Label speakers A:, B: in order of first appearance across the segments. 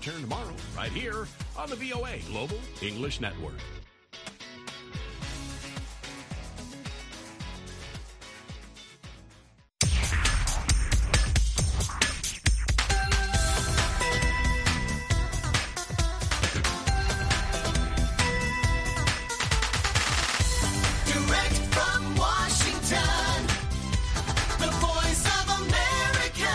A: return tomorrow, right here on the VOA Global English Network.
B: Direct from Washington, the voice of America,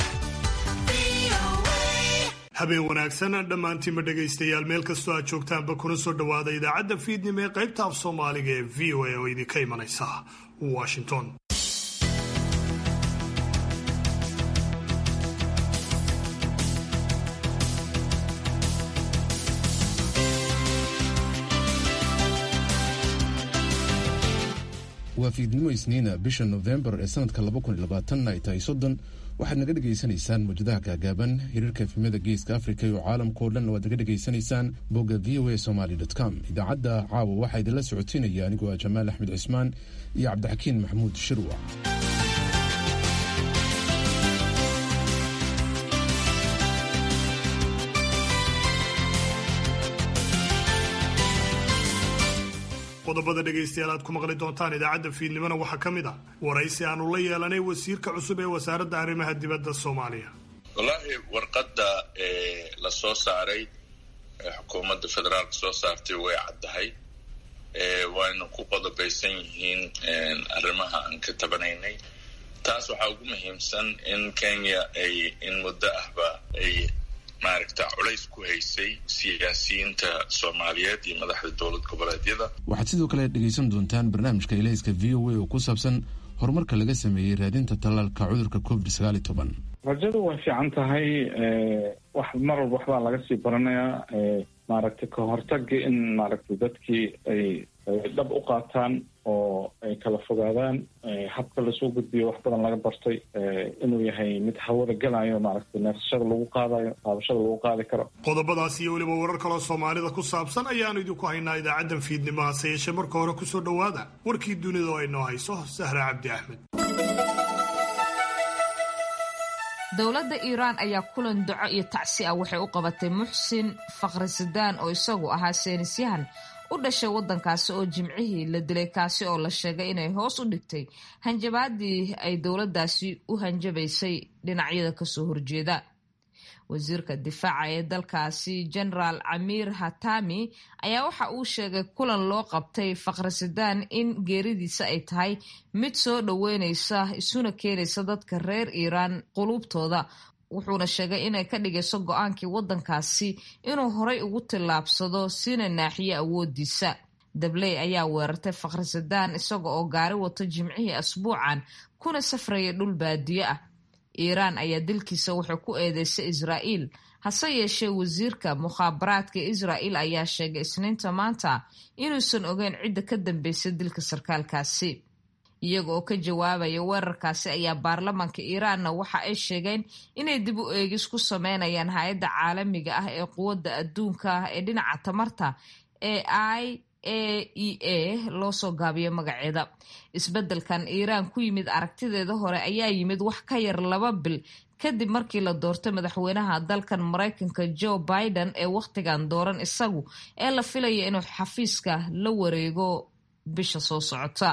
B: VOA.
C: habeen wanaagsan dhammaantiinba dhegaystayaal meel kastoo aad joogtaanba kuna soo dhowaada idaacadda fiidnimo ee qaybta af soomaaliga ee v o a oo idinka imanaysa washington
D: waa fiidnimo isniina bisha nofembar ee sanadka ay tahay soddon waxaad naga dhegaysanaysaan mawjadaha gaagaaban hiriirka efemyada geeska afrika iyo caalamkao dhan waad naga dhegaysanaysaan bogga v o a somaly com idaacadda caawa waxaa idinla socotiinaya anigoo ah jamaal axmed cismaan iyo cabdixakiin maxamuud shirwa
C: qodobada dhegaystayaal aad ku maqli doontaan idaacadda fiidnimona waxaa ka mid ah waraysi aanu la yeelanay wasiirka cusub ee wasaaradda arrimaha dibadda soomaaliya
E: wallaahi warqadda ee la soo saaray ee xukuumadda federaalka soo saartay way caddahay ee wayna ku qodobaysan yihiin arrimaha aan ka tabanaynay taas waxaa ugu muhiimsan in kenya ay in muddo ahba ay maaragta culays ku haysay siyaasiyiinta soomaaliyeed iyo madaxda dowlad goboleedyada
D: waxaad sidoo kale dhegaysan doontaan barnaamijka ilayska v o a oo ku saabsan horumarka laga sameeyey raadinta tallaalka cudurka covid
F: rajadu way fiican tahay wax mar walba waxbaa laga sii baranayaa maaragtay ka hortaga in maaragtay dadkii ay dhab u qaataan oo ay kala fogaadaan habka lasoo gudbiyo wax badan laga bartay inuu yahay mid hawada gelayo maaragtay neefsashada lagu qaadayo qaadashada lagu qaadi karo
C: qodobadaas iyo weliba warar kaloo soomaalida ku saabsan ayaanu idinku haynaa idaacaddan fiidnimo hase yeeshee marka hore kusoo dhowaada warkii dunida oo ay noo hayso sahra cabdi axmed
G: dowladda iiraan ayaa kulan duco iyo tacsi ah waxay u qabatay muxsin fakhrisadaan oo isagu ahaa seenisyahan u dhashay waddankaasi oo jimcihii la dilay kaasi oo la sheegay inay hoos u dhigtay hanjabaadii ay dowladdaasi u hanjabaysay dhinacyada kasoo horjeeda wasiirka difaaca ee dalkaasi genaraal camiir hatami ayaa waxa uu sheegay kulan loo qabtay fakhrisadaan in geeridiisa ay tahay mid soo dhoweyneysa isuna keenaysa dadka reer iiraan quluubtooda wuxuuna sheegay inay ka dhigayso go-aankii waddankaasi inuu horay ugu tillaabsado sina naaxiyo awoodiisa dabley ayaa weerartay fakhrisadaan isaga oo gaari wato jimcihii asbuucan kuna safraya dhul baadiyo ah iiraan ayaa dilkiisa waxay ku eedeysay israa'iil hase yeeshee wasiirka mukhaabaraadka israa'il ayaa sheegay isniinta maanta inuusan ogeyn cidda ka dambeysay dilka sarkaalkaasi iyaga oo ka jawaabaya weerarkaasi ayaa baarlamaanka iiraanna waxa ay sheegeen inay dib u eegis ku sameynayaan hay-adda caalamiga ah ee quwadda adduunka ee dhinaca tamarta ee i a e a loo soo gaabiyo magaceeda isbeddelkan iiraan ku yimid aragtideeda hore ayaa yimid wax ka yar laba bil kadib markii la doortay madaxweynaha dalkan maraykanka joe biden ee wakhtigan dooran isagu ee la filaya inuu xafiiska la wareego bisha soo socota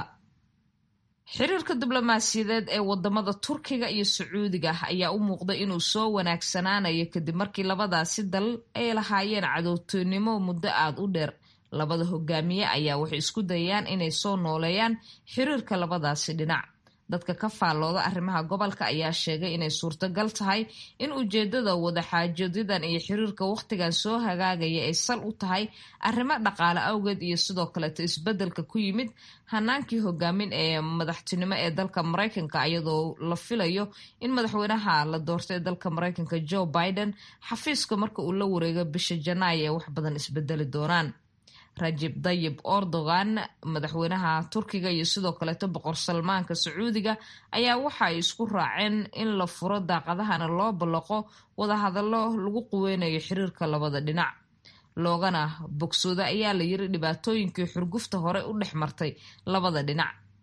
G: xiriirka diblomaasiyadeed ee wadamada turkiga iyo sacuudiga ayaa u muuqda inuu soo wanaagsanaanayo kadib markii labadaasi dal ay lahaayeen cadowtoynimo muddo aada u dheer labada hogaamiye ayaa waxay isku dayayaan inay soo nooleeyaan xiriirka labadaasi dhinac dadka ka faallooda arrimaha gobolka ayaa sheegay inay suurtagal tahay in ujeedada wadaxaajoodadan iyo xiriirka wakhtigan soo hagaagaya ay sal u tahay arrimo dhaqaale awgeed iyo sidoo kaleeto isbeddelka ku yimid hanaankii hogaamin ee madaxtinimo ee dalka maraykanka iyadoo la filayo in madaxweynaha la doortay dalka maraykanka joe biden xafiiska marka uu la wareego bisha janaayo ee wax badan isbedeli doonaan rajib dayib erdogan madaxweynaha turkiga iyo sidoo kaleeto boqor salmaanka sacuudiga ayaa waxa ay isku raaceen in la furo daaqadahana loo ballaqo wadahadallo lagu quweynayo xiriirka labada dhinac loogana bogsooda ayaa la yiri dhibaatooyinkii xurgufta hore u dhex martay labada dhinac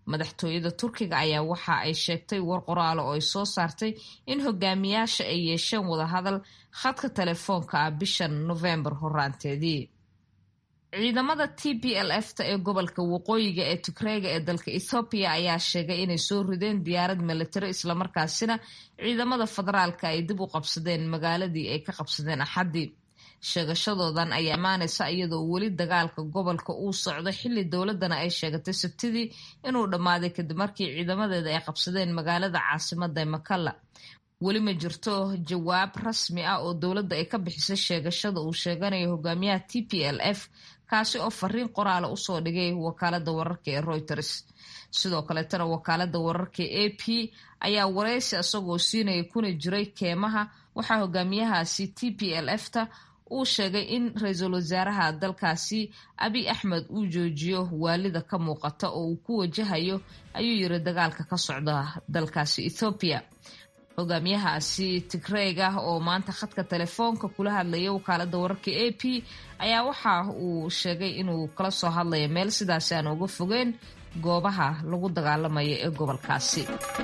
G: madaxtooyada turkiga ayaa waxa ay sheegtay war qoraalo oo ay soo saartay in hogaamiyaasha ay yeesheen wadahadal khadka telefoonka ah bishan nofembar horaanteedii ciidamada t b l f ta ee gobolka waqooyiga ee tigreega ee dalka ethoobiya ayaa sheegay inay soo rideen diyaarad militari islamarkaasina ciidamada federaalka ay dib u qabsadeen magaaladii ay ka qabsadeen axaddii sheegashadoodan ayaa imaanaysa iyadoo weli dagaalka gobolka uu socdo xilli dowladana ay sheegatay sabtidii inuu dhammaaday kadib markii ciidamadeeda ay qabsadeen magaalada caasimada makalla weli ma jirto jawaab rasmi ah oo dowladda ay ka bixisay sheegashada uu sheeganayo hogaamiyaha t p l f kaasi oo fariin qoraala usoo dhigay wakaalada wararka ee reuters sidoo kaleetana wakaalada wararka a p ayaa wareysi isagoo siinaya kuna jiray keemaha waxaa hogaamiyahaasi t p l f ta uu sheegay in ra-iisul wasaaraha dalkaasi abiy axmed uu joojiyo waalida ka muuqata oo uu ku wajahayo ayuu yiri dagaalka ka socda dalkaasi ethoobiya hogaamiyahaasi tigreeg ah oo maanta khadka telefoonka kula hadlaya wakaalada wararka a p ayaa waxa uu sheegay inuu kala soo hadlaya meel sidaasi aan uga fogeen goobaha lagu dagaalamayo ee gobolkaasi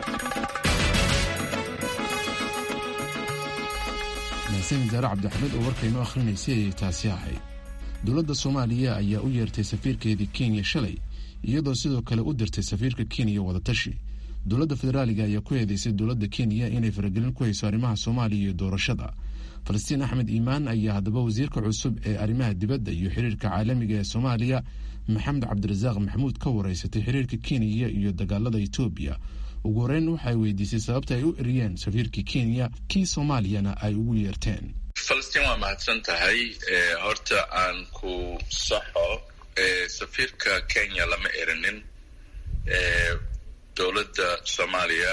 D: mahadsan wasaare cabdixamed oo warkaynu akhrinaysay ayay taasi ahayd dowladda soomaaliya ayaa u yeertay safiirkeedii kenya shalay iyadoo sidoo kale u dirtay safiirka kenya wadatashi dowladda federaaliga ayaa ku eedeysay dowladda kenya inay faragelin ku hayso arrimaha soomaaliya iyo doorashada falastiin axmed iimaan ayaa haddaba wasiirka cusub ee arrimaha dibadda iyo xiriirka caalamiga ee soomaaliya maxamed cabdirasaaq maxamuud ka wareysatay xiriirka kenya iyo dagaalada etoobiya ugu horeyn waxay weydiisay sababta ay u eriyeen safiirkii kenya kii soomaaliyana ay ugu yeerteen
E: falastiin waa mahadsan tahay horta aan ku saxo safiirka kenya lama erinin dowladda soomaaliya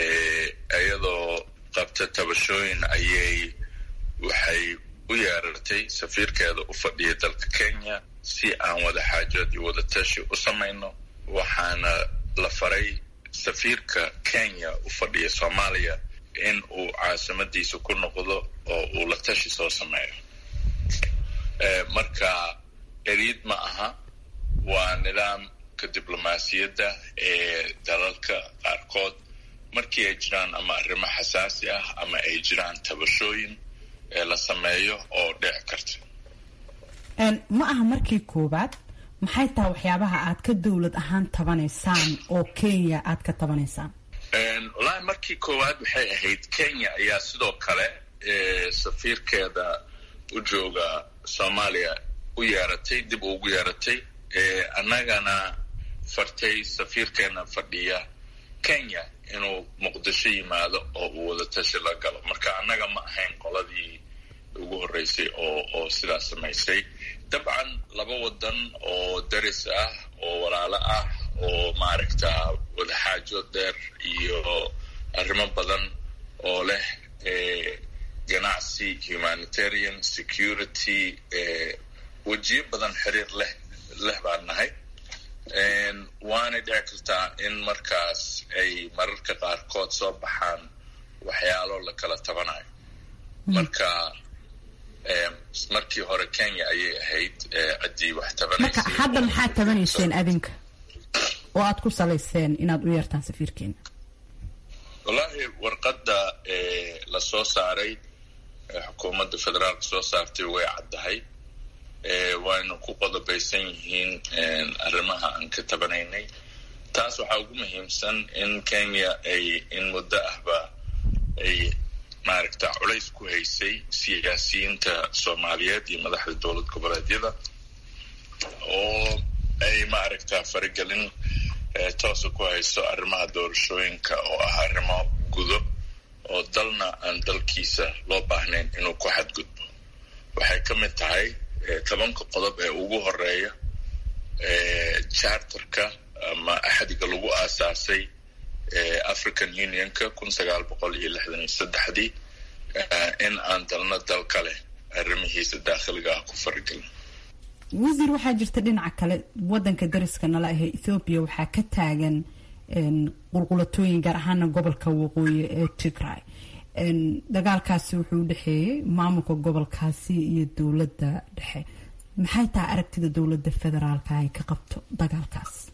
E: iyadoo qabta tabashooyin ayay waxay u yeerartay safiirkeeda u fadhiya dalka kenya si aan wada xaajood iyo wada tashi u samayno waxaana la faray safiirka kenya u fadhiya soomaaliya in uu caasimadiisa ku noqdo oo uu la tashi soo sameeyo marka eriid ma aha waa nidaamka diblomaasiyadda ee dalalka qaarkood markii ay jiraan ama arrimo xasaasi ah ama ay jiraan tabashooyin ee la sameeyo oo dhici karta
H: ma aha markii koowaad maxay tahay waxyaabaha aad ka dowlad ahaan tabanaysaan oo kenya aad ka tabanaysaan
E: wallaahi markii koowaad waxay ahayd kenya ayaa sidoo kale safiirkeeda u jooga soomaaliya u yeeratay dib ugu yeeratay annagana fartay safiirkeena fadhiya kenya inuu muqdisho yimaado oo uu wada tashi la galo marka annaga ma ahayn qoladii ugu horreysay oo oo sidaas samaysay dabcan laba wadan oo daris ah oo walaalo ah oo maaragta wadaxaajood dheer iyo arrimo badan oo leh ganacsi humanitarian security wejiyo badan xiriir leh leh baan nahay waanay dhici kartaa in markaas ay mararka qaarkood soo baxaan waxyaalo la kala tabanayo marka markii hore kenya ayay ahayd ciddii wax
H: marka
E: tabanaysay
H: hadda maxaad tabanayseen adinka oo aad ku salayseen inaad u yeertaan safiirkeena
E: wallaahi warqadda la soo saaray xukuumadda federaalka soo saartay way caddahay wayna ku qodobaysan yihiin arrimaha aan ka tabanaynay taas waxaa ugu muhiimsan in kenya ay in muddo ahba ay maaragta culays ku haysay siyaasiyiinta soomaaliyeed iyo madaxda dowlad goboleedyada oo ay maaragta faragelin toosa ku hayso arrimaha doorashooyinka oo ah arrimo gudo oo dalna aan dalkiisa loo baahnayn inuu ku xadgudbo waxay ka mid tahay tobanka qodob ee ugu horeeya charterka ama axdiga lagu aasaasay african unionka kun sagaal boqol iyo lixdan iyo saddexdii in aan dalna dal kale arrimihiisa daakhiliga ah ku faragelin
H: wasiir waxaa jirta dhinaca kale wadanka dariska nala ahee ethoobiya waxaa ka taagan qulqulatooyin gaar ahaana gobolka waqooyi ee tigray dagaalkaasi wuxuu u dhexeeyey maamulka gobolkaasi iyo dowladda dhexe maxay tahay aragtida dowladda federaalka ay ka qabto dagaalkaas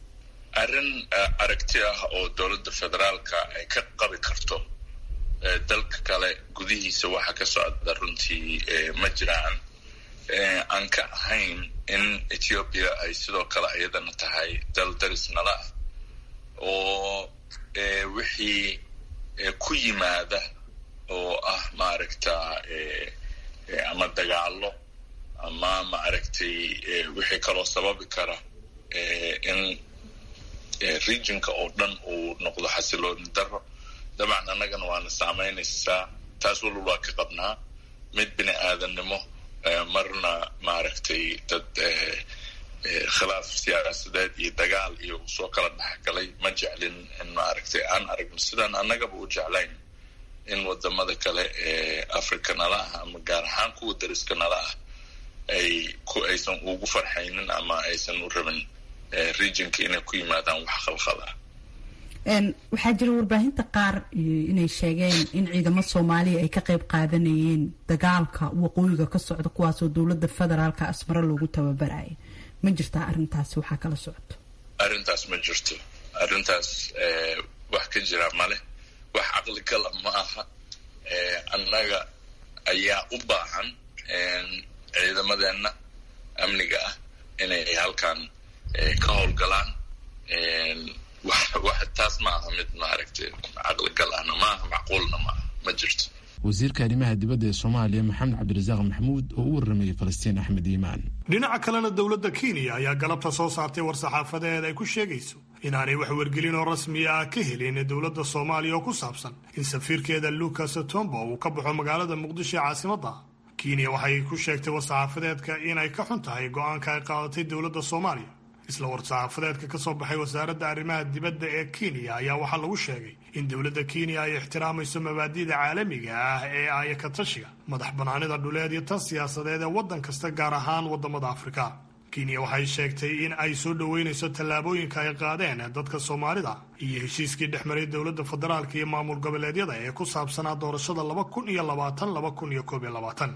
E: arrin aragti ah oo dowladda federaalka ay ka qabi karto dalka kale gudihiisa waxa ka socda runtii ma jiraan aan ka ahayn in ethiopia ay sidoo kale iyadana tahay dal daris nala ah oo wixii ku yimaada oo ah maaragta ama dagaalo ama maaragtay wixii kaloo sababi kara in regionka oo dhan uu noqdo xasilooni daro dabcan annagana waana saamaynaysaa taas walba waa ka qabnaa mid bini aadannimo marna maaragtay dad khilaaf siyaasadeed iyo dagaal iyo soo kala dhexgalay ma jeclin in maaragtay aan aragno sidaan annagaba u jeclayn in wadamada kale ee africa nala ah ama gaar ahaan kuwa dariska nala ah ay ku aysan ugu farxaynin ama aysan u rabin regionka inay ku yimaadaan wax khalkhal ah
H: waxaa jira warbaahinta qaar inay sheegeen in ciidamo soomaaliya ay ka qayb qaadanayeen dagaalka waqooyiga ka socda kuwaasoo dowladda federaalka asmaro loogu tababaraya ma jirtaa arrintaasi waxaa kala socoto
E: arrintaas ma jirto arrintaas wax ka jira male wax caqligala ma aha annaga ayaa u baahan ciidamadeenna amniga ah inay halkan ka howlgalaan wax taas ma aha mid maaragtay caqligal ahna maaha macquulna maaha ma jirto
D: wasiirka arrimaha dibadda ee soomaaliya maxamed cabdirasaaq maxamuud oo u warramayay falastiin axmed iimaan
C: dhinaca kalena dowladda kenya ayaa galabta soo saartay war-saxaafadeed ay ku sheegayso inaanay wax wargelin oo rasmiya ah ka helin dowladda soomaaliya oo ku saabsan in safiirkeeda lucas tombo uu ka baxo magaalada muqdisho ee caasimadda kenya waxay ku sheegtay war-saxaafadeedka inay ka xun tahay go-aanka ay qaadatay dowladda soomaaliya isla war-saxaafadeedka ka soo baxay wasaaradda arrimaha dibadda ee kenya ayaa waxaa lagu sheegay in dowladda kenya ay ixtiraamayso mabaadi'da caalamiga ah ee aayaka tashiga madax bannaanida dhuleed iyo tan siyaasadeed ee waddan kasta gaar ahaan waddamada afrika kenya waxay sheegtay in ay soo dhoweynayso tallaabooyinka ay qaadeen dadka soomaalida iyo heshiiskii dhex maray dowladda federaalka iyo maamul goboleedyada ee ku saabsanaa doorashada laba kun iyo labaatan laba kun iyo koob iyo labaatan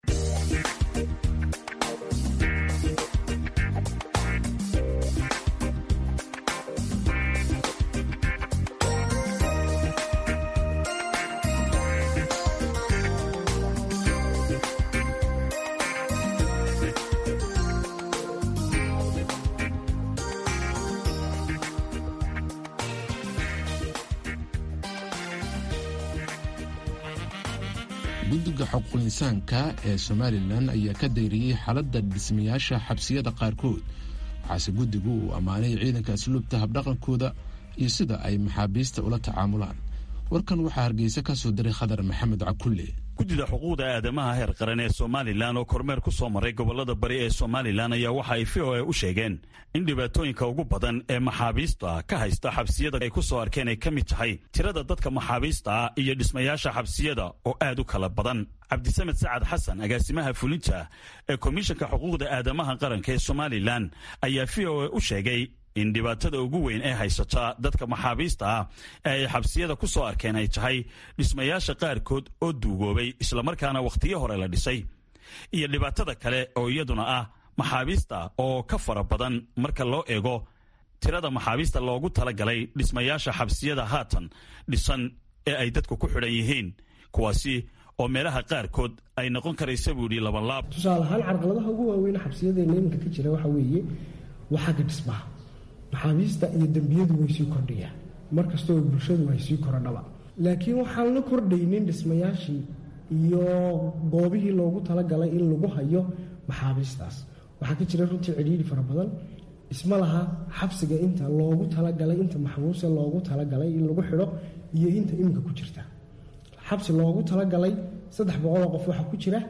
D: guddiga xuquuq insaanka ee somalilan ayaa ka dayriyey xaaladda dhismayaasha xabsiyada qaarkood waxaase guddigu uu ammaanay ciidanka asluubta habdhaqankooda iyo sida ay maxaabiista ula tacaamulaan warkan waxaa hargeysa ka soo diray khadar maxamed cakulle
I: guddida xuquuqda aadamaha heer qaran ee somalilan oo kormeer ku soo maray gobolada bari ee somalilan ayaa waxa ay v o a u sheegeen in dhibaatooyinka ugu badan ee maxaabiista ka haysta xabsiyada ay ku soo arkeen ay ka mid tahay tirada dadka maxaabiista ah iyo dhismayaasha xabsiyada oo aad u kala badan cabdisamed sacad xasan agaasimaha fulinta ee komishanka xuquuqda aadamaha qaranka ee somalilan ayaa v o a u sheegay in dhibaatada ugu weyn ee haysata dadka maxaabiista ah ee ay xabsiyada ku soo arkeen ay tahay dhismayaasha qaarkood oo duugoobay islamarkaana wakhtiyo hore la dhisay iyo dhibaatada kale oo iyaduna ah maxaabiista oo ka fara badan marka loo eego tirada maxaabiista loogu talagalay dhismayaasha xabsiyada haatan dhisan ee ay dadku ku xidhan yihiin kuwaasi oo meelaha qaarkood ay noqon karaysa buu yidhi labanlaab
J: tusaale ahaan carqaladaha ugu waaweyn xabsiyadeena iminka ka jira waxaa weeye waa xagga dhismaha maxaabiista iyo dembiyadu way sii kordhayaan mar kastoo bulshadu ay sii korodhaba laakiin waxaan la kordhaynin dhismayaashii iyo goobihii loogu talagalay in lagu hayo maxaabiistaas waxaa ka jira runtii cidhiidhi fara badan isma laha xabsiga inta loogu talagalay inta maxbuuse loogu talagalay in lagu xidho iyo inta iminka ku jirta xabsi loogu talagalay saddex boqoloo qof waxaa ku jira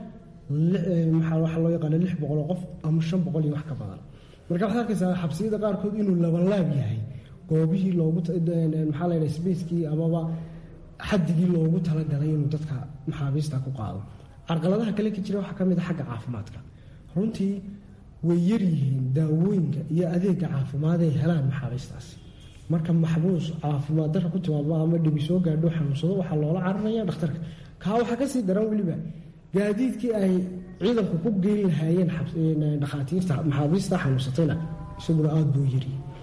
J: waxaa loo yaqaana lix boqoloo qof ama shan boqol iyo wax ka badan marka waxaad arkaysaa xabsiyada qaarkood inuu labanlaab yahay goobihii loogu maxaa la sbacekii amaba xadigii loogu talagalay inuu dadka maxaabiista ku qaado carqaladaha kale ka jira waxaa ka mid a xagga caafimaadka runtii way yaryihiin daawooyinka iyo adeega caafimaad ay helaan maxaabiistaasi marka maxbuus caafimaad darra ku timaado ama dhibi soo gaadho xanuunsado waxaa loola cararaya dhakhtarka kaa waxaa kasii daran weliba gaadiidkii ay ciidanku ku geyn lahaayeen dhakhaatiirta maxaabiista xanuunsatayna isaguna aada buu yiri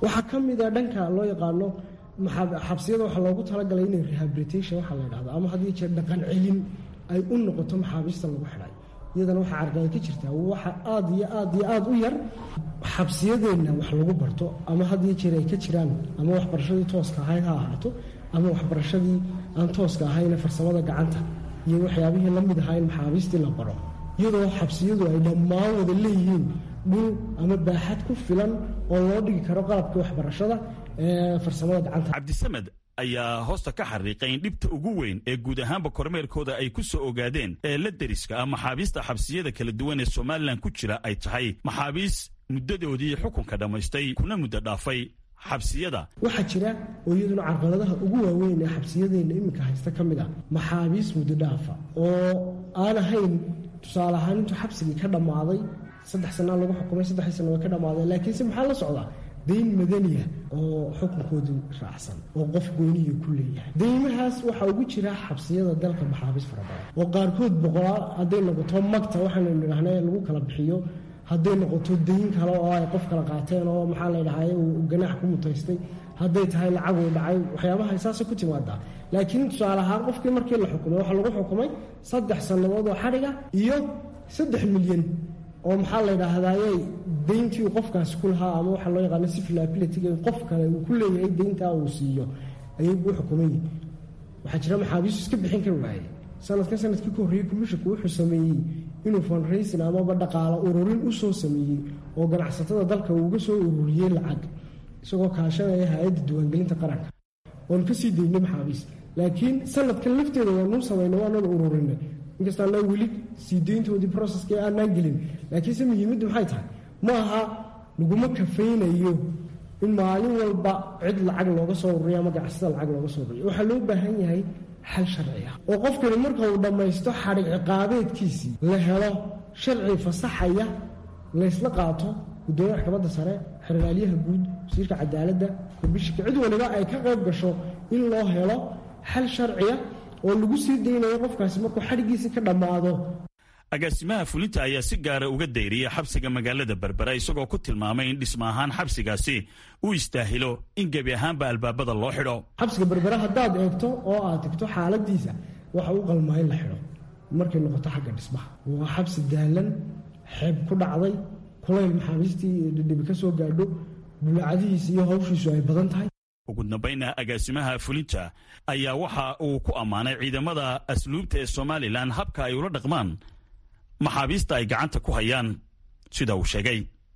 J: waxaa ka mid a dhanka loo yaqaano xabsiyada waxaa loogu talagalay inay rehabilitation waxaa la dhahdo ama haddii jeer dhaqan celin ay u noqoto maxaabiista lagu xidhay iyadana waxaa carqalad ka jirtaa waxa aad iyo aad iyo aad u yar xabsiyadeenna wax lagu barto ama haddii jeer ay ka jiraan ama waxbarashadii tooska ahayd ha ahaato ama waxbarashadii aan tooska ahayne farsamada gacanta iyo waxyaabihii la mid ahaa in maxaabiistii la baro iyadoo xabsiyadu ay dhammaan wada leeyihiin dhul ama baaxad ku filan oo loo dhigi karo qalabkii waxbarashada ee farsamada gacanta
I: cabdisamed ayaa hoosta ka xariiqay in dhibta ugu weyn ee guud ahaanba kormeerkooda ay ku soo ogaadeen ee la deriska ah maxaabiista xabsiyada kala duwan ee somalilan ku jira ay tahay maxaabiis muddadoodii xukunka dhammaystay kuna muddo dhaafay xabsiyada
J: waxaa jira oo iyaduna carqaladaha ugu waaweyn ee xabsiyadeenna iminka haysta ka mid ah maxaabiis muddo dhaafa oo aan ahayn tusaale ahaan intuu xabsigii ka dhammaaday saddex sanaa lagu xukumay saddexdii sana way ka dhammaadeen laakiinse maxaa la socdaa dayn madaniya oo xukunkoodu raacsan oo qof gooniya ku leeyahay deymahaas waxaa ugu jira xabsiyada dalka maxaabiis fara badan oo qaarkood boqolaal hadday noqoto magta waxaanu nidhaahna lagu kala bixiyo hadday noqoto dayn kale oo ay qof kala qaateen oo maxaa la dhahay uu ganaax ku mutaystay hadday tahay lacag uu dhacay waxyaabaha saasay ku timaadaa laakiin tusaale ahaan qofkii markii la xukumay waxaa lagu xukumay saddex sannadood oo xadhiga iyo saddex milyan oo maxaa la yidhaahdaye deyntii uu qofkaasi ku lahaa ama waxaa loo yaqaano civil abilityga qof kale uu ku leeyahay deyntaa uu siiyo ayay u xukumayi waxaa jira maxaabiistu iska bixin kari waayey sanadkan sanadkii ka horreeyey commissionku wuxuu sameeyey inuu fundraising amaba dhaqaalo ururin u soo sameeyey oo ganacsatada dalka uuga soo ururiyey lacag isagoo kaashanaya hay-adda diiwaangelinta qaranka oon ka sii daynay maxaabiis laakiin sanadkan lafteeda waanuu samaynay waanaan ururinay inkasta anaa weli sii deyntoodii processkii aanaan gelin laakiinse muhiimaddu maxay tahay ma aha laguma kafaynayo in maalin walba cid lacag looga soo ururiyo ama ganacsada lacag looga soo ururiyo waxaa loo baahan yahay xal sharci ah oo qofkani marka uu dhammaysto xadhig ciqaabeedkiisii la helo sharci fasaxaya laysla qaato gudoomiya maxkamadda sare xeraalyaha guud wasiirka cadaaladda komishinka cid waliba ay ka qayb gasho in loo helo xal sharciya oo lagu sii daynayo qofkaasi markuu xadhigiisii ka dhammaado
I: agaasimaha fulinta ayaa si gaara uga dayriyay xabsiga magaalada berbera isagoo ku tilmaamay in dhisma ahaan xabsigaasi uu istaahilo in gebi ahaanba albaabada loo xidho
J: xabsiga berbera haddaad eegto oo aad tigto xaaladiisa waxa u qalmaa in la xidho markay noqoto xagga dhismaha waa xabsi daalan xeeb ku dhacday kulayl maxaabiistii dhidhibi ka soo gaadho bulaacadihiisa iyo hawshiisu ay badan tahay
I: ugu dambayna agaasimaha fulinta ayaa waxa uu ku ammaanay ciidamada asluubta ee somalilan habka ay ula dhaqmaan maxaabiista ay gacanta ku hayaan sida uu sheegay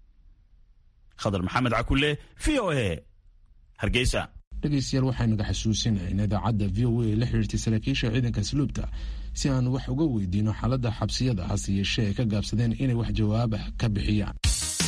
I: khadar maxamed cakulle v o a hargeysa
D: dhegeystayaal waxaynaga xasuusinahay in idaacadda v o a la xiriirtay saraakiisha ciidanka asluubta si aan wax uga weydiino xaaladda xabsiyada hase yeeshee ay ka gaabsadeen inay wax jawaabah ka bixiyaan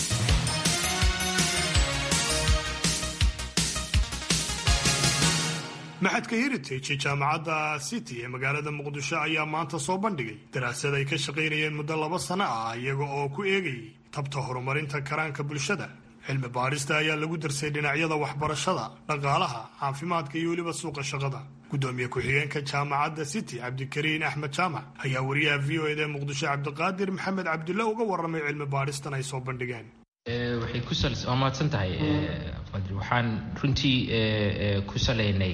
C: maxadka heritage jaamacadda city ee magaalada muqdisho ayaa maanta soo bandhigay daraasad ay ka shaqaynayeen muddo laba sano ah iyaga oo ku eegayay tabta horumarinta karaanka bulshada cilmi baarista ayaa lagu darsay dhinacyada waxbarashada dhaqaalaha caafimaadka iyo weliba suuqa shaqada gudoomiye ku-xigeenka jaamacadda city cabdikariin axmed jaamac ayaa wariyaha v o ed ee muqdisho cabdiqaadir maxamed cabdulle uga warramay cilmi baaristan ay soo bandhigeen
K: waxay ku waa mahadsan tahay qadri waxaan runtii ku salaynay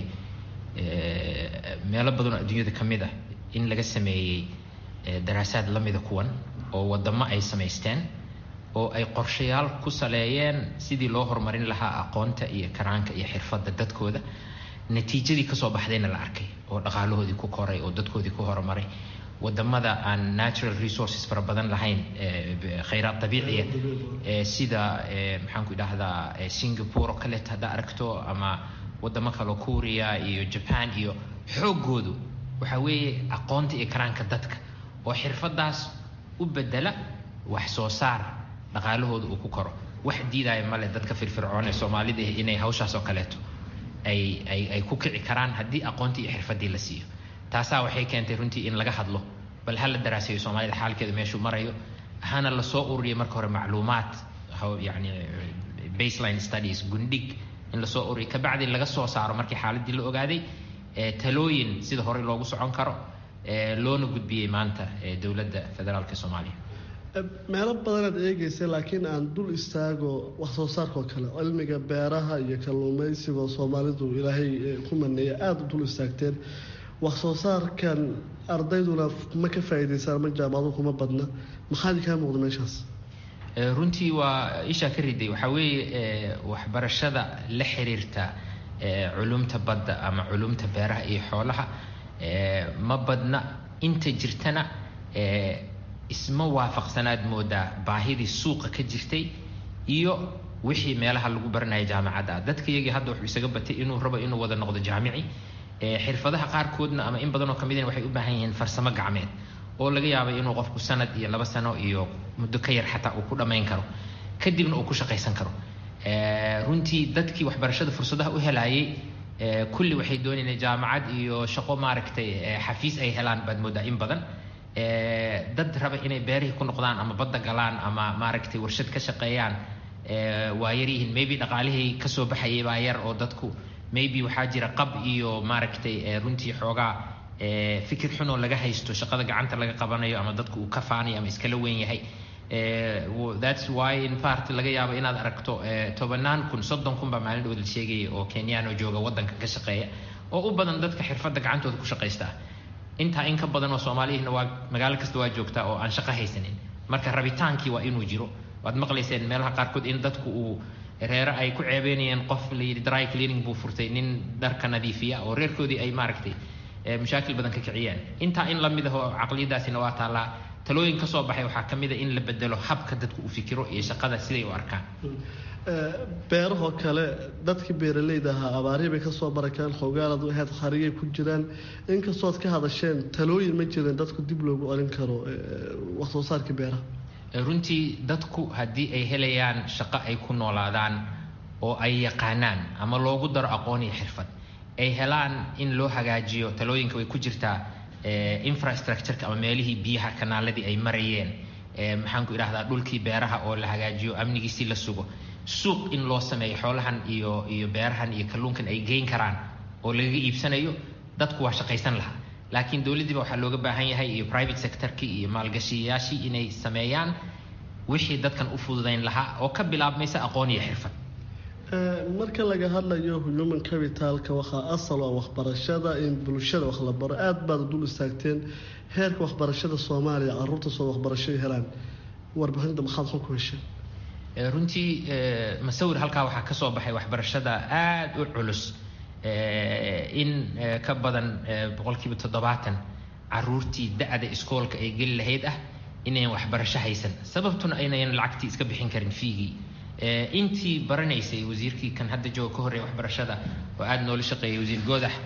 K: meelo badanoo adduunyada ka mid ah in laga sameeyey daraasaad la mida kuwan oo wadamo ay samaysteen oo ay qorshayaal ku saleeyeen sidii loo horumarin lahaa aqoonta iyo karaanka iyo xirfadda dadkooda natiijadii kasoo baxdayna la arkay oo dhaqaalahoodii ku koray oo dadkoodii ku horumaray wadamada aan natural resources fara badan lahayn khayraad dabiiciya sida maxaanku idhahdaa singapore oo kaleeto haddaa aragto ama wadamo kaleo kuuriya iyo jaban iyo xooggoodu waxa weeye aqoonta iyo karaanka dadka oo xirfadaas u bedela wax soo saar dhaqaalahooda uu ku koro wax diidaya male dadka firfircoon ee soomaalida inay hawshaas oo kaleeto ay ay ay ku kici karaan haddii aqoontii iyo xirfadii la siiyo taasaa waxay keentay runtii in laga hadlo bal ha la daraasayo soomaalida xaalkeeda meeshuu marayo hana lasoo ururiya marka hore macluumaad yani baseline studies gundhig in lasoo ururiya kabacdi laga soo saaro markii xaaladii la ogaaday talooyin sida horey loogu socon karo loona gudbiyey maanta dowladda federaalka soomaaliya
L: meelo badanaad eegaysa laakiin aan dul istaago wax soo saarka oo kale cilmiga beeraha iyo kalluumaysiga oo soomaalidu ilaahay ku maneeya aada u dul istaagteen wax soo saarkan ardayduna ma ka faa'iidaysaan ma jaamacadu kuma badna maxaadi kaa muuqda meeshaas
K: runtii waa ishaa ka riday waxaa weeye waxbarashada la xiriirta culumta badda ama culumta beeraha iyo xoolaha ma badna inta jirtana isma waafaqsanaad moodaa baahidii suuqa ka jirtay iyo wixii meelaha lagu baranaya jaamacadda dadka iyagii hadda wuxuu isaga batay inuu rabo inuu wada noqdo jaamici xirfadaha qaarkoodna ama in badanoo ka midina waxay u baahan yihiin farsamo gacmeed oo laga yaabay inuu qofku sanad iyo laba sano iyo muddo ka yar xataa uu ku dhammayn karo kadibna uu ku shaqaysan karo runtii dadkii waxbarashada fursadaha u helayay kulli waxay doonayeen jaamacad iyo shaqo maaragtay xafiis ay helaan baad moodaa in badan dad raba inay beerihii ku noqdaan ama badda galaan ama maaragtay warshad ka shaqeeyaan waa yaryihiin maybe dhaqaalihii kasoo baxayay baa yar oo dadku maybe waxaa jira qab iyo maaragtay runtii xoogaa fikir xunoo laga haysto shaqada gacanta laga qabanayo ama dadku uu ka faanayo ama iskala weyn yahay thats why in part laga yaabo inaad aragto tobanaan kun soddon kun baa maalin dhow la sheegaya oo kenyano jooga waddanka ka shaqeeya oo u badan dadka xirfadda gacantooda ku shaqaysta intaa in ka badan oo soomaaliyihina waa magaalo kasta waa joogtaa oo aan shaqo haysanin marka rabitaankii waa inuu jiro waad maqlayseen meelaha qaarkood in dadku uu reere ay ku ceebeynayeen qof layidhi dry cleaning buu furtay nin dharka nadiifiya oo reerkoodii ay maaragtay mashaakil badan ka kiciyaan intaa in lamid ah oo caqliyadaasina waa taallaa talooyin ka soo baxay waxaa ka mid a in la bedelo habka dadku u fikiro iyo shaqada siday u arkaan
L: beerahoo kale dadkii beeralayda ahaa abaarihii bay kasoo barakeen xoogaalad ahayd kharigay ku jiraan inkastood ka hadasheen talooyin ma jireen dadku dib loogu olin karo wax soo saarkii beeraha
K: runtii dadku haddii ay helayaan shaqo ay ku noolaadaan oo ay yaqaanaan ama loogu daro aqoon iyo xirfad ay helaan in loo hagaajiyo talooyinka way ku jirtaa infrastructureka ama meelihii biyaha kanaaladii ay marayeen maxaan ku idhahdaa dhulkii beeraha oo la hagaajiyo amnigiisii la sugo suuq in loo sameeyo xoolahan iyo iyo beerahan iyo kalluunkan ay geyn karaan oo lagaga iibsanayo dadku waa shaqaysan lahaa laakiin dowladdiiba waxaa looga baahan yahay iyo private sectorkii iyo maalgashiyayaashii inay sameeyaan wixii dadkan u fududayn lahaa oo ka bilaabmaysa aqoon iyo xirfad
L: marka laga hadlayo human capitalka waxaa asal oo waxbarashada in bulshada wax la baro aada baad dul istaagteen heerka waxbarashada soomaaliya caruurta soo waxbarasho helaan warbixinta maxaad xog ku hesheen
K: runtii masawir halkaa waxaa kasoo baxay waxbarashada aada u culus in ka badan boqolkiiba toddobaatan caruurtii da-da iskoolka ay geli lahayd ah inayn waxbarasho haysan sababtuna aynayan lacagtii iska bixin karin fiigii intii baranaysay wasiirkii kan hadda jooga ka horreeya waxbarashada oo aada noola shaqeeyay wasiir goodax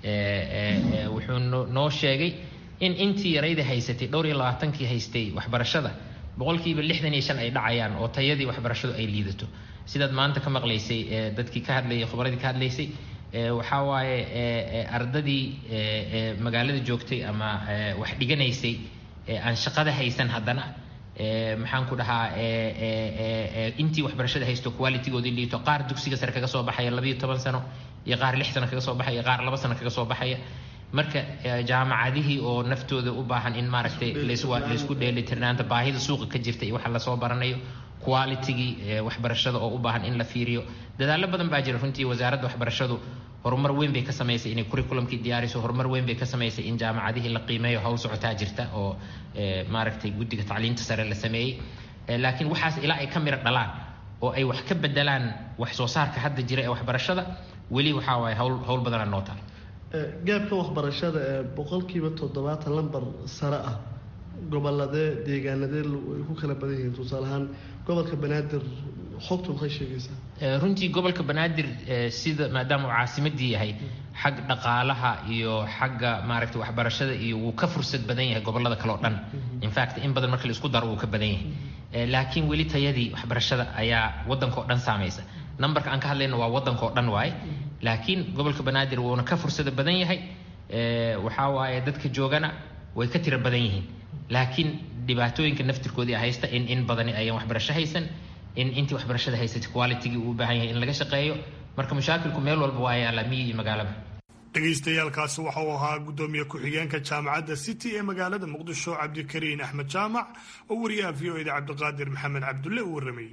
K: wuxuu noo sheegay in intii yarayda haysatay dhowr iyo labaatankii haystay waxbarashada boqolkiiba lixdan iyo shan ay dhacayaan oo tayadii waxbarashadu ay liidato sidaad maanta ka maqlaysay dadkii ka hadlayay khubradii ka hadlaysay waxaa waaye ardadii magaalada joogtay ama wax dhiganaysay aan shaqada haysan haddana maxaan ku dhahaa intii waxbarashada haysto qualitygoodii liito qaar dugsiga sare kaga soo baxaya labayo toban sano iyo qaar lix sano kaga soo baxaya qaar laba sano kaga soo baxaya marka jaamacadihii oo naftooda u baahan in maaragtay laysku dheelitirnaanta baahida suuqa ka jirta iyo waxa lasoo baranayo qualitygii waxbarashada oo u baahan in la fiiriyo dadaallo badan baa jira runtii wasaaradda waxbarashadu horumar weyn bay ka samaysay inay curriculumkii diyaariso horumar weyn bay ka samaysay in jaamacadihii la qiimeeyo hawl socotaa jirta oo maaragtay guddiga tacliinta sare la sameeyey laakiin waxaas ilaa ay ka miro dhalaan oo ay wax ka bedelaan wax soo saarka hadda jira ee waxbarashada weli waxaa waaye hawl hawl badanaa noo taal
L: gaabka waxbarashada ee boqolkiiba toddobaatan lambar sare ah goboladee deegaanadee ay ku kala badan yihiin tusaale ahaan gobolka banaadir xogtu maxay sheegaysaa
K: runtii gobolka banaadir sida maadaama uu caasimadii yahay xag dhaqaalaha iyo xagga maaragtay waxbarashada iyo wuu ka fursad badan yahay gobolada kale oo dhan infact in badan marka la isku daro wuu ka badan yahay laakiin weli tayadii waxbarashada ayaa waddanka oo dhan saamaysa numberka aan ka hadlayno waa waddanka oo dhan waaye laakiin gobolka banaadir wuuna ka fursada badan yahay waxaa waaye dadka joogana way ka tiro badan yihiin laakiin dhibaatooyinka naftirkoodii haysta in in badani ayaan waxbarasho haysan in intii waxbarashada haysatay qualitygii uu u baahan yahay in laga shaqeeyo marka mushaakilku meel walba waa yaala miyi iyo magaalaba
C: dhagaystayaalkaasi waxa uu ahaa guddoomiye ku-xigeenka jaamacadda city ee magaalada muqdisho cabdikariin axmed jaamac oo wariyaha v o eda cabdiqaadir maxamed cabdulle u warramayey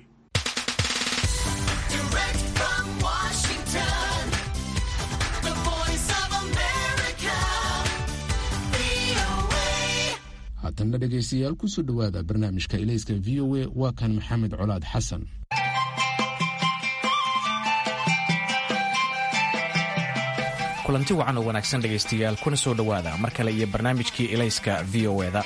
D: haatanna dhegaystayaal kusoo dhowaada barnaamijka ilayska v o a waa kan maxamed colaad xasan
M: kulanti wacan oo wanaagsan dhegaystayaal kuna soo dhowaada mar kale iyo barnaamijkii ilayska v o eda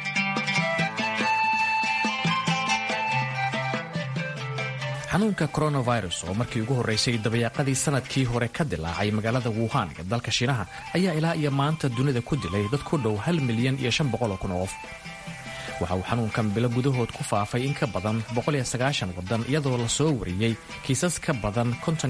M: xanuunka coronavirus oo markii ugu horreysay dabayaaqadii sanadkii hore ka dilaacay magaalada wuhan ee dalka shiinaha ayaa ilaa iyo maanta dunida ku dilay dad ku dhow hal milyan iyo shan boqol oo kun oo qof waxa uu xanuunkan bilo gudahood ku faafay in ka badan waddan iyadoo la soo wariyey kiisas ka badan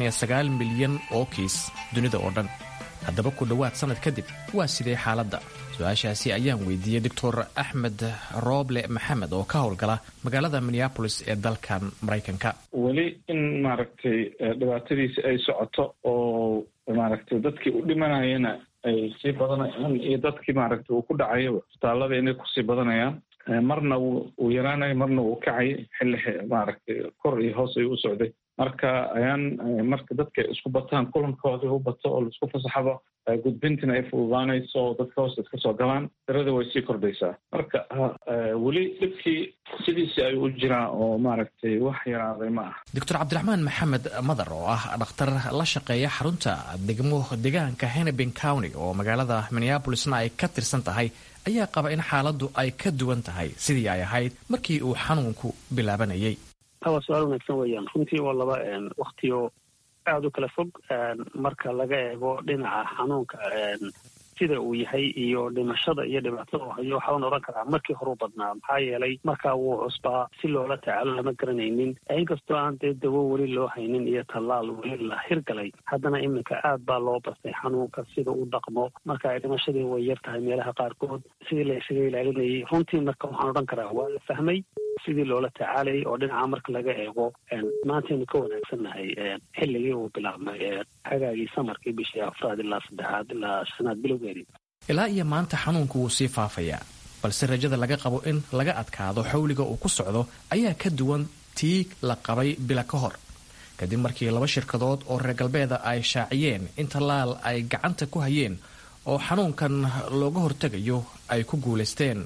M: milyan oo kiis dunida oo dhan haddaba ku dhowaad sannad kadib waa sidee xaaladda su-aashaasi ayaan weydiiyey doctor axmed rooble maxamed oo ka howlgala magaalada minneabolis ee dalkan maraykanka
F: weli in maaragtay dhibaatadiisi ay socoto oo maaragtay dadkii u dhimanayana ay sii badanayaan iyo dadkii maaragtay uu ku dhacayo isbitaalada inay kusii badanayaan marna wuu yaraanayo marna wuu kacay xilli maaragtay kor iyo hoos ayuu u socday marka ayaan marka dadka isku bataan kulankoodii u bato oo laisku fasaxaba gudbintina ay fududaanayso oo dadka hoosta iska soo galaan tirada way sii kordhaysaa marka weli dhibkii sidiisii ayuu u jiraa oo maaragtay wax yaraaday ma ah
M: doctor cabdiraxmaan maxamed madar oo ah dhakhtar la shaqeeya xarunta degmo deegaanka hennepin county oo magaalada minneabolisna ay ka tirsan tahay ayaa qaba in xaaladdu ay ka duwan tahay sidii ay ahayd markii uu xanuunku bilaabanayay
N: waa su-aal wanaagsan weeyaan runtii waa laba waktiyo aada u kala fog marka laga eego dhinaca xanuunka sida uu yahay iyo dhimashada iyo dhibaatada uu hayo waxaan odhan karaa markii horeu badnaa maxaa yeelay markaa wuu cusbaa si loola tacaalo lama garanaynin inkastoo aan dee dawo weli loo haynin iyo tallaal weli la hirgalay haddana iminka aad baa loo bastay xanuunka sida u dhaqmo marka ay dhimashadii way yar tahay meelaha qaarkood sidii la isaga ilaalinayay runtii marka waxaan odhan karaa waa la fahmay sidii loola tacaalayay oo dhinaca marka laga eego maantaynu ka wanaagsannahay xilligii uu bilaabmay xagaagii samarkii bishii afraad ilaa saddexaad ilaa shanaad bilowgeedii
M: ilaa iyo maanta xanuunku wuu sii faafayaa balse rajada laga qabo in laga adkaado xawliga uu ku socdo ayaa ka duwan tii la qabay bila ka hor kadib markii laba shirkadood oo reer galbeeda ay shaaciyeen in tallaal ay gacanta ku hayeen oo xanuunkan looga hortegayo ay ku guulaysteen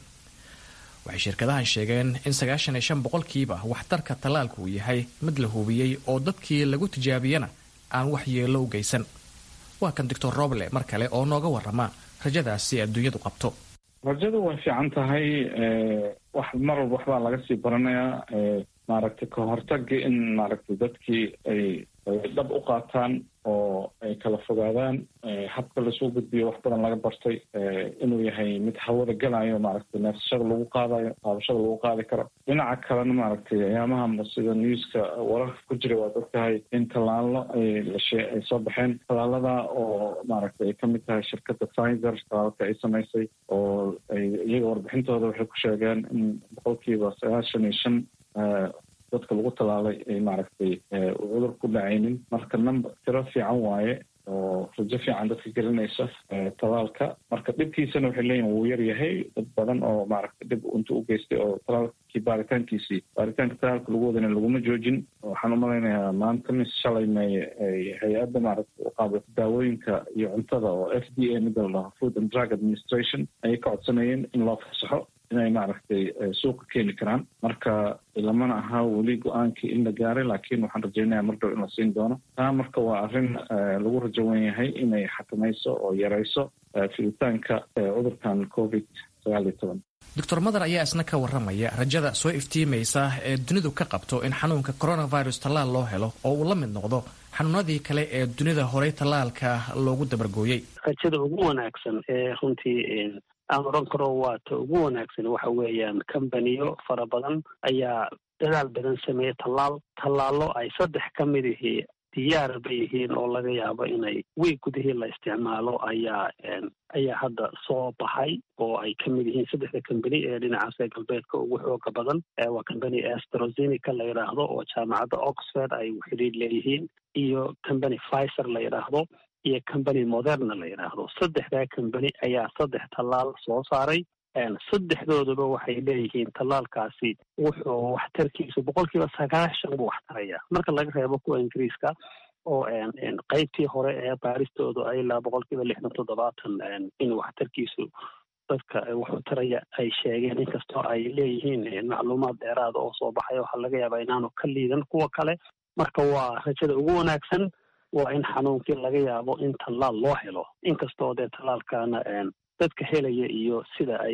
M: waxay shirkadahan sheegeen in sagaashan iyo shan boqolkiiba waxtarka tallaalku uu yahay mid la hubiyey oo dadkii lagu tijaabiyana aan wax yeello u geysan waa kan doctor roble mar kale oo nooga warrama rajadaasi adduunyadu qabto
F: rajadu way fiican tahay wax mar walba waxbaa laga sii baranayaa maaragtay ka hortagi in maaragtay dadkii ay dhab u qaataan oo ay kala fogaadaan habka laisuu gudbiyo wax badan laga bartay inuu yahay mid hawada gelayo maaragtay neefsashada lagu qaadayo qaadashada lagu qaadi karo dhinaca kalena maaragtay ayaamaha sida newska wararka ku jira waad ogtahay in tallaalo ay lashe ay soo baxeen tallaalada oo maaragtay ay kamid tahay shirkadda pfizer tallaalka ay samaysay oo ay iyaga warbixintooda waxay ku sheegeen in boqolkiiba sagaashan iyo shan dadka lagu tallaalay ay maaragtay cudur ku dhacaynin marka number tiro fiican waaye oo rajo fiican dadka gelinaysa tallaalka marka dhibkiisana waxay leeyihin wuu yar yahay dad badan oo maaragtay dhib inta u geystay oo tallaalkii baaritaankiisii baaritaanka tallaalka lagu wadana laguma joojin waxaan umalaynayaa maanta mis shalay may hay-adda maaragtay u qaabilta daawooyinka iyo cuntada oo f d a mida la dhaho food and drug administration ayay ka codsanayeen in loo fasaxo inay maaragtay suuqa keeni karaan marka lamana ahaa weli go-aankii in la gaaray laakiin waxaan rajaynayaa mar dhow in la siin doono taa marka waa arrin lagu rajo wen yahay inay xakamayso oo yarayso fiditaanka cudurkan covid sagaal iyo toban
M: doctor madar ayaa isna ka warramaya rajada soo iftiimaysa ee dunidu ka qabto in xanuunka coronavirus tallaal loo helo oo uu la mid noqdo xanuunadii kale ee dunida horey tallaalka loogu dabargooyey
N: rajada ugu wanaagsan ee runtii aan odhan karo waa ta ugu wanaagsan waxa weeyaan kambaniyo fara badan ayaa dadaal badan sameeyey tallaal tallaallo ay saddex ka mid ihii diyaar bay yihiin oo laga yaabo inay wiig gudihii la isticmaalo ayaa ayaa hadda soo baxay oo ay ka mid yihiin saddexda kambani ee dhinacaas ee galbeedka ugu xooga badan waa kambani astrozenica la yidhaahdo oo jaamacadda oxford ay xidhiidh leeyihiin iyo kambani pfizer la yidhaahdo iyo combany moderna la yidhaahdo saddexdaa combany ayaa saddex tallaal soo saaray saddexdooduba waxay leeyihiin tallaalkaasi wuxuu waxtarkiisu boqolkiiba sagaashan buu waxtarayaa marka laga reebo kuwa ingiriiska oo qeybtii hore ee baaristoodu ay ilaa boqolkiiba lixdan toddobaatan in waxtarkiisu dadka wuxuu taraya ay sheegeen inkastoo ay leeyihiin macluumaad dheeraada oo soo baxay waxaa laga yaabaa inaanu ka liidan kuwa kale marka waa rajada ugu wanaagsan waa in xanuunkii laga yaabo in tallaal loo helo inkastoo dee tallaalkana dadka helaya iyo sida ay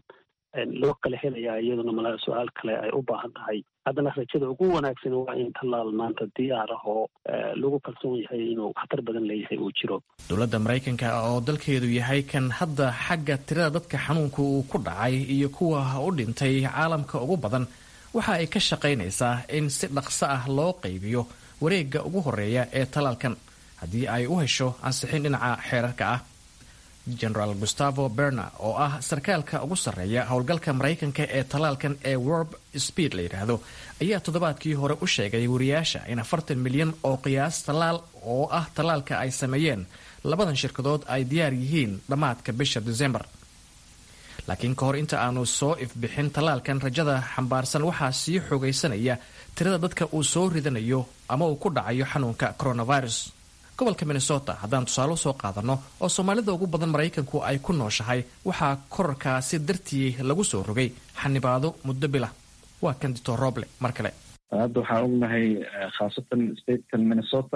N: loo kala helaya iyaduna mala su-aal kale ay u baahan tahay haddana rajada ugu wanaagsan waa in tallaal maanta diyaar ah oo lagu kalsoon yahay inuu waxtar badan leeyahay uu jiro
M: dowladda maraykanka oo dalkeedu yahay kan hadda xagga tirada dadka xanuunka uu ku dhacay iyo kuwa u dhintay caalamka ugu badan waxa ay ka shaqaynaysaa in si dhaqso ah loo qaybiyo wareegga ugu horeeya ee tallaalkan haddii ay u hesho ansixin dhinaca xeerarka ah generaal gustavo berna oo ah sarkaalka ugu sarreeya howlgalka maraykanka ee tallaalkan ee warb speed la yidhaahdo ayaa toddobaadkii hore u sheegay wariyaasha in afartan milyan oo qiyaas tallaal oo ah tallaalka ay sameeyeen labadan shirkadood ay diyaar yihiin dhammaadka bisha desembar laakiin ka hor inta aanu soo ifbixin tallaalkan rajada xambaarsan waxaa sii xoogaysanaya tirada dadka uu soo ridanayo ama uu ku dhacayo xanuunka coronavirus gobolka minnesota haddaan tusaale usoo qaadanno oo soomaalida ugu badan maraykanku ay ku nooshahay waxaa korarkaasi dartii lagu soo rogay xanibaado muddo bila waa kan dictor roble mar kale
F: hadda waxaan ognahay khaasatan statekan minnesota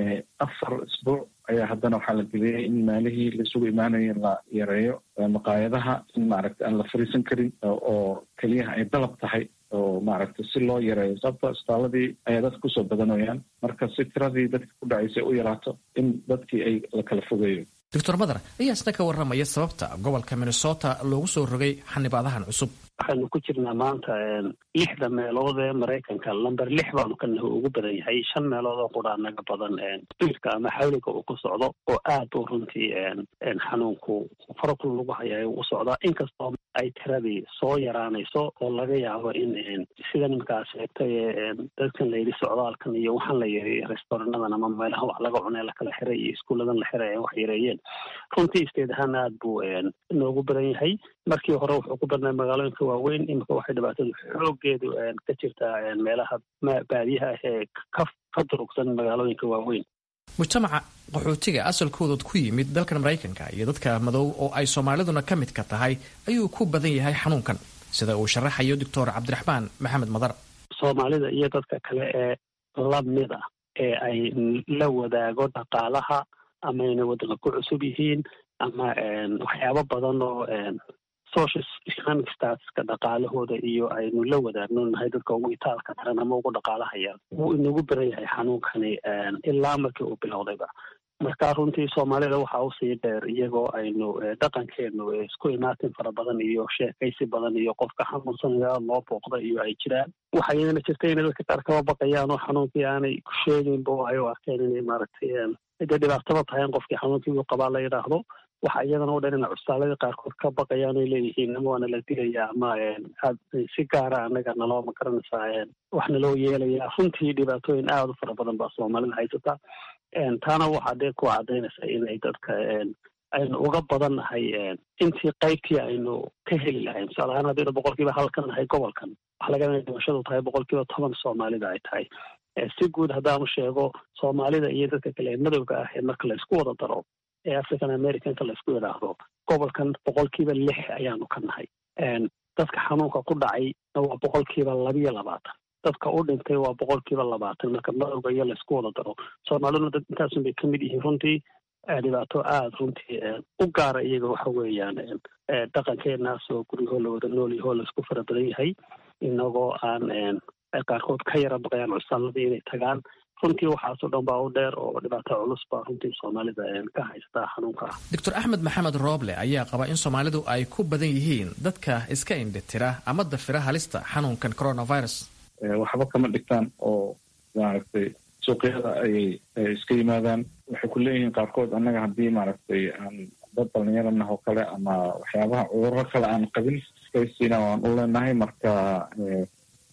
F: afar isbuuc ayaa haddana waxaa la geliyay in maalihii laisugu imaanayo la yareeyo maqaayadaha in maaragta aan la fariisan karin oo keliyaha ay dalab tahay oo maaragta si loo yareeyo sababto isbitaaladii ayaa dadka kusoo badanayaan marka si tiradii dadka ku dhacaysa u yaraato in dadkii ay la kala fogeeyo
M: doctor madar ayaa isna ka warramaya sababta gobolka minnesota loogu soo rogay xanibaadahan cusub
N: waxaynu ku jirnaa maanta lixda meelood ee maraykanka lamber lix baanu ka naho ugu badan yahay shan meelood oo qudhaa naga badan spiirka ama xawliga uu ku socdo oo aad u runtii xanuunku farokul lagu haya u socdaa inkastoo ay tiradii soo yaraanayso oo laga yaabo in sida nimankaa sheegtay dadkan layidhi socdaalkan iyo waxaan la yareeyey restaurannadan ama meelaha wax laga cunee lakala xiray iyo iskuulladan la xiray ay wax yareeyeen runtii isteed ahaan aad buu noogu badan yahay markii hore wuxuu ku badnaa magaalooyinka waaweyn imika waxay dhibaatadu xoogeedu ka jirtaa meelaha baadiyaha ah ee ka durugsan magaalooyinka waaweyn
M: mujtamaca qaxootiga asalkoodood ku yimid dalkan maraykanka iyo dadka madow oo ay soomaaliduna ka midka tahay ayuu ku badan yahay xanuunkan sida uu sharaxayo doctor cabdiraxmaan maxamed madar
N: soomaalida iyo dadka kale ee lamid ah ee ay la wadaago dhaqaalaha ama inay waddanka ku cusub yihiin ama waxyaabo badan oo social economic statuska dhaqaalahooda iyo aynu la wadaagno nahay dadka ugu itaalka daran ama ugu dhaqaalahaya wuu inagu baran yahay xanuunkani ilaa markii uu bilowdayba marka runtii soomaalida waxaa usii dheer iyagoo aynu dhaqankeenu isku imaatin fara badan iyo sheekaysi badan iyo qofka xanuunsanaya loo booqda iyo ay jiraan waxaa iyadana jirta inay dadka qaar kaba baqayaan oo xanuunkii aanay ku sheeginba oo ay u arkeen inay maaragtay dee dhibaataba tahay in qofkii xanuunkii uu qabaa la yidhaahdo waxa iyadana u dhan ina cusbaaladii qaarkood ka baqayaan ay leeyihiin ama waana la dilaya ama aad si gaara anaga naloo ma garanaysaa wax naloo yeelaya runtii dhibaatooyin aada u fara badan baa soomaalida haysata taana waxaa dee ku cadaynaysa inay dadka aynu uga badan nahay intii qaybtii aynu ka heli lahayn tusaale ahaan haddaynu boqolkiiba hal ka nahay gobolkan waxa laga inay dhimashadu tahay boqolkiiba toban soomaalida ay tahay si guud haddaanu sheego soomaalida iyo dadka kale madowga ah ee marka laysku wada daro ee african americanka laysku yidhaahdo gobolkan boqolkiiba lix ayaanu ka nahay dadka xanuunka ku dhacay waa boqolkiiba labiyo labaatan dadka u dhintay waa boqolkiiba labaatan marka madowga iyo laysku wada daro soomaaliduna dad intaasun bay kamid yihiin runtii dhibaato aada runtii u gaara iyaga waxa weeyaan dhaqankeenaas oo guryahoo lawada noolyahoo laysku fara badan yahay inagoo aan qaarkood ka yara baqayaan cusaaladii inay tagaan runtii waxaasoo dhan baa u dheer oo dhibaato culus baa runtii soomaalida ka haystaa xanuunka ah
M: doctor axmed maxamed rooble ayaa qaba in soomaalidu ay ku badan yihiin dadka iska indhitira ama dafira halista xanuunkan coronavirus
F: waxba kama dhigtaan oo maaragtay suuqyada ayay iska yimaadaan waxay ku leeyihiin qaarkood annaga haddii maaragtay aan dad dhalinyaranah oo kale ama waxyaabaha cudurro kale aan qabin iskaysiina waan u leenahay marka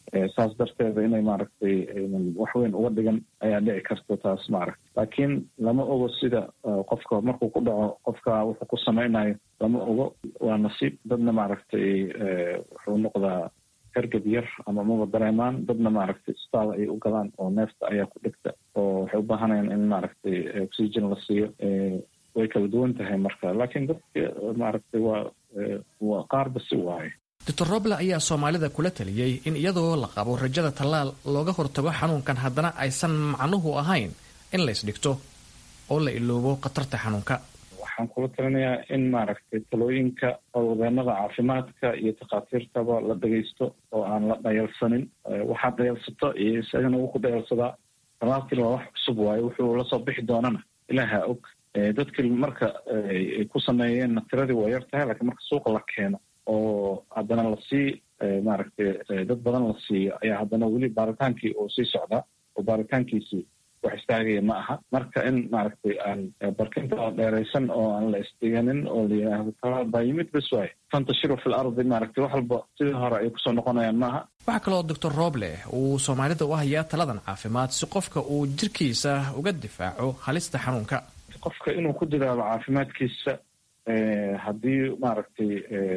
F: saas darteeda inay maaragtay wax weyn uga dhigan ayaa dhici karta taas maaragtay laakiin lama ogo sida qofka markuu ku dhaco qofka wuxuu ku samaynayo lama ogo waa nasiib dadna maaragtay wuxuu noqdaa hergab yar ama maba dareemaan dadna maaragtay isbitaal ay u galaan oo neefta ayaa ku dhigta oo waxay u baahanayaan in maaragtay oxygen la siiyo way kala duwan tahay marka laakiin dadka maaragtay waa waa qaarba si waaye
M: doctor roble ayaa soomaalida kula taliyey in iyadoo la qabo rajada tallaal looga hortago xanuunkan haddana aysan macnuhu ahayn in la isdhigto oo la iloobo khatarta xanuunka
F: waxaan kula talinayaa in maaragtay talooyinka howlwadeenada caafimaadka iyo takhaatiirtaba la dhagaysto oo aan la dhayalsanin waxaad dhayalsato iyo isagana wuu ku dhayalsadaa talaalkiina waa wax cusub waaye wuxuu lasoo bixi doonana ilaaha og dadkii marka ay ku sameeyeenna tiradii waa yar tahay laakiin marka suuqa la keeno oo haddana lasii maaragtay dad badan la siiyo ayaa haddana weli baaritaankii oo sii socdaa oo baaritaankiisii wax istaagaya ma aha marka in maaragtay aan barkinta dheeraysan oo aan la isdiganin oo la yidhaahdo talaal baa yimid bas waaye fantashiru fil ardi maaragtay wax walba sidii hore ay kusoo noqonayaan maaha
M: waxaa kaloo doctor roble uu soomaalida u hayaa taladan caafimaad si qofka uu jirkiisa uga difaaco halista xanuunka
F: qofka inuu ku dadaalo caafimaadkiisa haddii maaragtay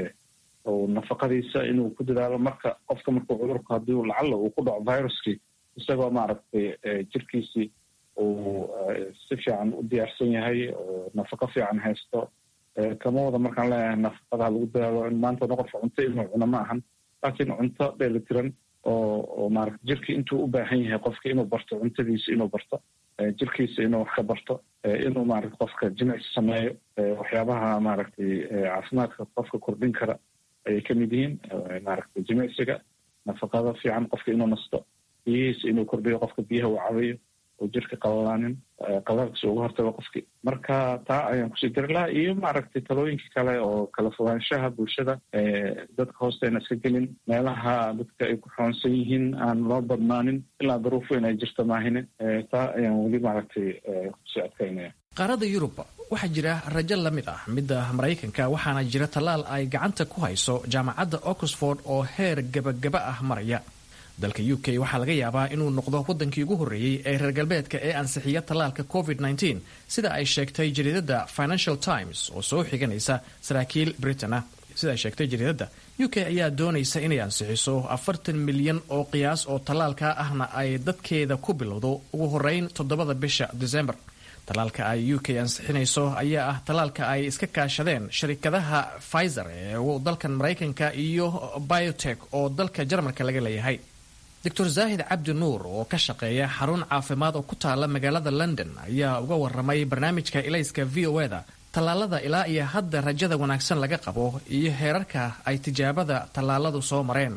F: nafaqadiisa inuu ku dadaalo marka qofka markuu cudurku haddii lacalla uu ku dhaco viruskii isagoo maaragtay jirkiisii uu si fiican u diyaarsan yahay oo nafaqo fiican haysto kama wada markaan leeyahay nafaqada lagu dadaalo in maanta dhan qofka cunto inuu cuno ma ahan laakiin cunto dheelitiran oo oo maaragta jirkii intuu u baahan yahay qofka inuu barto cuntadiisa inuu barto jirkiisa inuu wax ka barto inuu maaragta qofka jimicsi sameeyo waxyaabaha maaragtay caafimaadka qofka kordhin kara ayay ka mid yihiin maaragtay jimicsiga nafaqada fiican qofka inuu nasto biyihiisa inuu kordhiyo qofka biyaha uu cabayo oo jirka qalalaanin qalalkiisa uga hortago qofkii marka taa ayaan kusii diri lahaa iyo maaragtay talooyinka kale oo kala fogaanshaha bulshada dadka hoosteena iska gelin meelaha dadka ay ku xoonsan yihiin aan loo badnaanin ilaa daruuf weyn ay jirta maahine taa ayaan weli maaragtay kusii adkaynaya
M: qaarada yurub waxaa jira rajo la mid ah midda maraykanka waxaana jira tallaal ay gacanta ku hayso jaamacadda oxford oo heer gebagaba ah maraya dalka u k waxaa laga yaabaa inuu noqdo waddankii ugu horreeyey ee reer galbeedka ee ansixiya tallaalka covid -19 sida ay sheegtay jariidadda financial times oo soo xiganaysa saraakiil britain ah sida ay sheegtay jariidadda u k ayaa doonaysa inay ansixiso afartan milyan oo qiyaas oo tallaalka ahna ay dadkeeda ku bilowdo ugu horeyn toddobada bisha december tallaalka ay u k ansixinayso ayaa ah tallaalka ay iska kaashadeen sharikadaha pfizer ee dalkan maraykanka iyo biotech oo dalka jarmalka laga leeyahay doctor zaahid cabdi nuur oo ka shaqeeya xarun caafimaad oo ku taala magaalada london ayaa uga waramay barnaamijka ilayska v o eda tallaalada ilaa iyo hadda rajada wanaagsan laga qabo iyo heerarka ay tijaabada tallaaladu soo mareen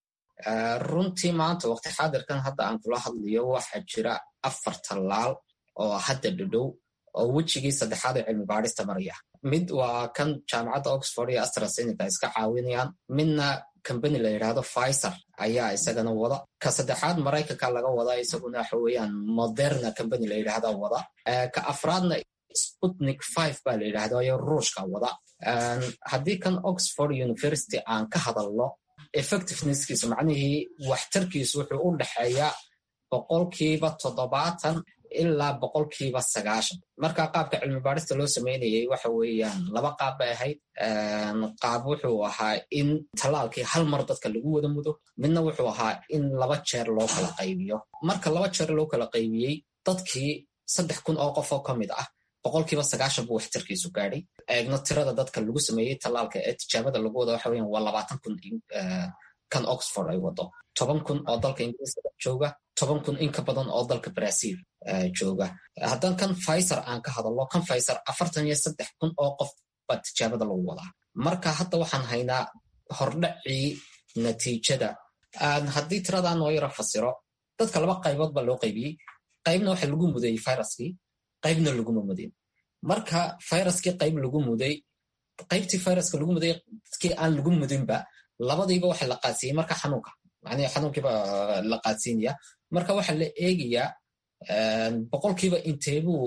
O: runtii maanta waqti xaadirkan hadda aan kula hadlayo waxaa jira afar tallaal oo hadda dhadhow oo wejigii saddexaad ee cilmi baadhista maraya mid waa kan jaamacadda oxford iyo astrasenica iska caawinayaan midna combany la yidhaahdo pfizer ayaa isagana wada ka saddexaad maraykanka laga wada isaguna waxa weeyaan moderna combany la yidhaahda wada ka afraadna sputnik five baa la yidhahda ayo ruushka wada haddii kan oxford university aan ka hadalno effectivenesskiisa macnihii waxtarkiisu wuxuu u dhexeeyaa boqolkiiba toddobaatan ilaa boqolkiiba sagaashan marka qaabka cilmi baadhista loo sameynayay waxa weeyaan laba qaab bay ahayd qaab wuxuu ahaa in tallaalkii hal mar dadka lagu wada mudo midna wuxuu ahaa in laba jeer loo kala qaybiyo marka laba jeer loo kala qaybiyey dadkii saddex kun oo qof oo ka mid ah boqolkiiba sagaashan buu waxtarkiisu gaadhay eegno tirada dadka lagu sameeyey tallaalka ee tijaabada lagu wada waxa weeyaan waa labaatan kun kan oxford ay wado toban kun oo dalka ingiriiska jooga toban kun in ka badan oo dalka brazil jooga haddaan kan pfizer aan ka hadalno kan pfizer afartan iyo saddex kun oo qof baa tijaabada lagu wadaa marka hadda waxaan haynaa hordhacii natiijada haddii tiradaan noo yaro fasiro dadka laba qaybood baa loo qaybiyey qaybna waxa lagu mudayey viruskii qaybna laguma mudin marka viruskii qayb lagu muday qaybtii viruska lagu muday dadkii aan lagu mudinba labadiiba waxa la qaadsiiyey marka xanuunka macnihi xanuunkiiba la qaadsiinaya marka waxaa la eegayaa boqolkiiba inteebuu